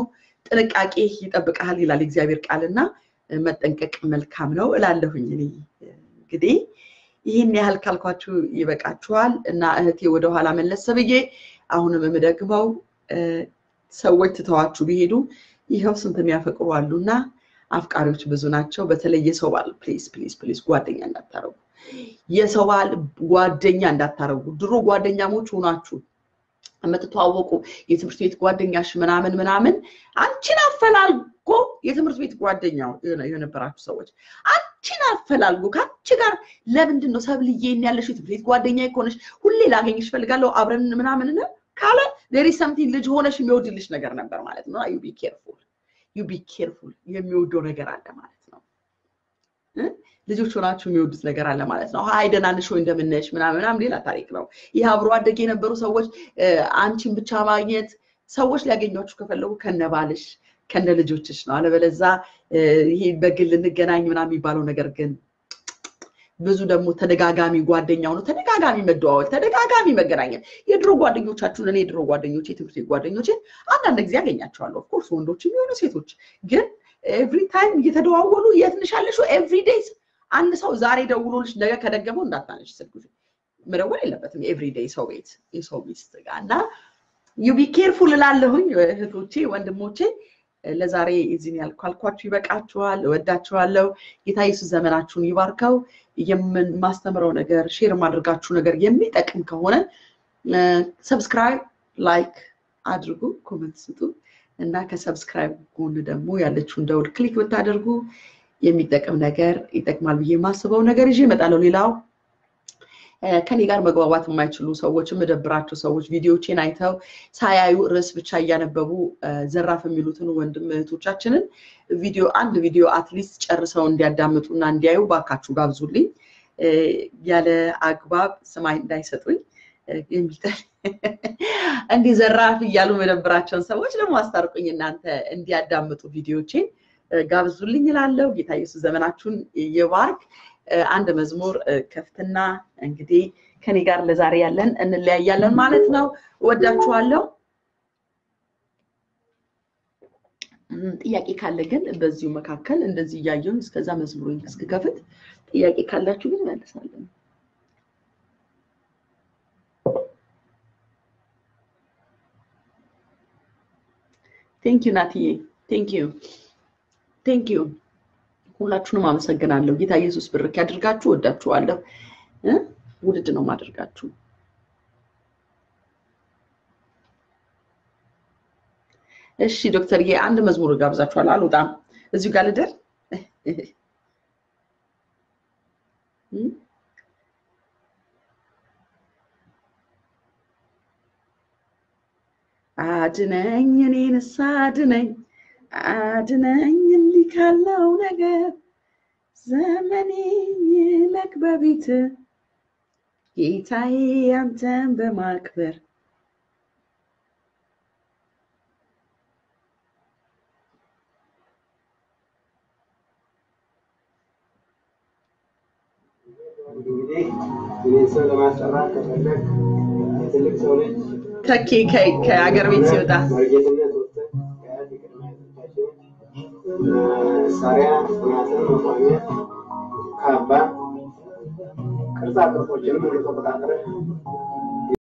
ጥንቃቄ ይጠብቀሃል ይላል የእግዚአብሔር ቃልና መጠንቀቅ መልካም ነው እላለሁኝ። እኔ እንግዲህ ይህን ያህል ካልኳችሁ ይበቃችኋል እና እህቴ ወደኋላ መለስ ብዬ አሁንም የምደግመው ሰዎች ትተዋችሁ ቢሄዱ ይኸው ስንት የሚያፈቅሩ አሉ እና አፍቃሪዎች ብዙ ናቸው። በተለይ የሰው ባል ፕሊዝ ፕሊዝ ፕሊዝ ጓደኛ እንዳታረጉ፣ የሰው ባል ጓደኛ እንዳታረጉ። ድሮ ጓደኛሞች ሆናችሁ የምትተዋወቁ የትምህርት ቤት ጓደኛሽ ምናምን ምናምን አንቺን አፈላልጎ የትምህርት ቤት ጓደኛ የነበራችሁ ሰዎች አንቺን አፈላልጎ ከአንቺ ጋር ለምንድን ነው ሰብልዬን ያለሽ የትምህርት ቤት ጓደኛ ከሆነሽ ሁሌ ላገኝሽ ፈልጋለሁ አብረን ምናምን ካለ ዴር ኢዝ ሰምቲንግ ልጅ ሆነሽ የሚወድልሽ ነገር ነበር ማለት ነው። ዩ ቢ ኬርፉል ዩ ቢ ኬርፉል የሚወደው ነገር አለ ማለት ነው። ልጆች ሆናችሁ የሚወዱት ነገር አለ ማለት ነው። ሀይ ደህና ነሽ ወይ እንደምነሽ ምናምን ምናምን ሌላ ታሪክ ነው። ይህ አብሮ አደግ የነበሩ ሰዎች አንቺን ብቻ ማግኘት ሰዎች ሊያገኟችሁ ከፈለጉ ከነባልሽ ከነ ልጆችሽ ነው። አለበለዛ ይሄ በግል እንገናኝ ምናምን የሚባለው ነገር ግን ብዙ ደግሞ ተደጋጋሚ ጓደኛው ነው። ተደጋጋሚ መደዋወል፣ ተደጋጋሚ መገናኘት። የድሮ ጓደኞቻችሁን እኔ የድሮ ጓደኞች የትምህርት ቤት ጓደኞችን አንዳንድ ጊዜ ያገኛቸዋለሁ። ኦፍኮርስ ወንዶች የሚሆኑ ሴቶች ግን ኤቭሪ ታይም እየተደዋወሉ የት ነሽ ያለሽው ኤቭሪ ዴይዝ አንድ ሰው ዛሬ ደውሎልሽ ነገ ከደገመው እንዳታነሽ ስልክ መደወል የለበትም። የኤቭሪ ዴይ ሰው ቤት የሰው ሚስት ጋር እና ዩቢ ኬርፉል እላለሁኝ እህቶቼ ወንድሞቼ። ለዛሬ እዚህን ያልኳልኳችሁ ይበቃችኋል። እወዳችኋለሁ። ጌታ ኢየሱስ ዘመናችሁን ይባርከው። የማስተምረው ነገር ሼር ማድረጋችሁ ነገር የሚጠቅም ከሆነ ሰብስክራይብ፣ ላይክ አድርጉ፣ ኮመንት ስጡ እና ከሰብስክራይብ ጎን ደግሞ ያለችውን ደውል ክሊክ ብታደርጉ የሚጠቅም ነገር ይጠቅማል ብዬ የማስበው ነገር ይዤ እመጣለሁ። ሌላው ከኔ ጋር መግባባት የማይችሉ ሰዎች የምደብራቸው ሰዎች ቪዲዮቼን አይተው ሳያዩ ርዕስ ብቻ እያነበቡ ዘራፍ የሚሉትን ወንድም እህቶቻችንን ቪዲዮ አንድ ቪዲዮ አትሊስት ጨርሰው እንዲያዳምጡ እና እንዲያዩ ባካችሁ ጋብዙልኝ። ያለ አግባብ ስማይ እንዳይሰጡኝ የሚጠል እንዲህ ዘራፍ እያሉ መደብራቸውን ሰዎች ደግሞ አስታርቁኝ እናንተ እንዲያዳምጡ ቪዲዮቼን ጋብዙልኝ እላለሁ። ጌታ ኢየሱስ ዘመናችሁን ይባርክ። አንድ መዝሙር ከፍትና እንግዲህ ከኔ ጋር ለዛሬ ያለን እንለያያለን ማለት ነው። እወዳችኋለሁ። ጥያቄ ካለ ግን በዚሁ መካከል እንደዚህ እያየሁኝ እስከዛ መዝሙሩን እስክከፍት ጥያቄ ካላችሁ ግን መልሳለን። ቴንኪዩ ናትዬ፣ ቴንኪዩ ቴንኪዩ። ሁላችሁንም አመሰግናለሁ። ጌታ ኢየሱስ ብርክ ያድርጋችሁ። ወዳችኋለሁ። ውድድ ነው ማደርጋችሁ። እሺ ዶክተርዬ፣ አንድ መዝሙር ጋብዛችኋል። አልወጣም፣ እዚሁ ጋር ልደር። አድነኝ፣ እኔንስ አድነኝ አድነኝ እንዲህ ካለው ነገር ዘመኔ ይለቅ በቤት ጌታዬ አንተን በማክበር እንግዲህ እኔን ሰው ለማስጠራት ከፈለግ ትልቅ ሰው ልጅ ተኬ ከሀገር ቤት ሲወጣ መርጌትነት ወጥተህ ከአያት የቅድመ አያቶቻችን መሳሪያ ጽናትን መቋሚያ ካባ ቅርጻ ቅርጾችንም እንደተቆጣጠረ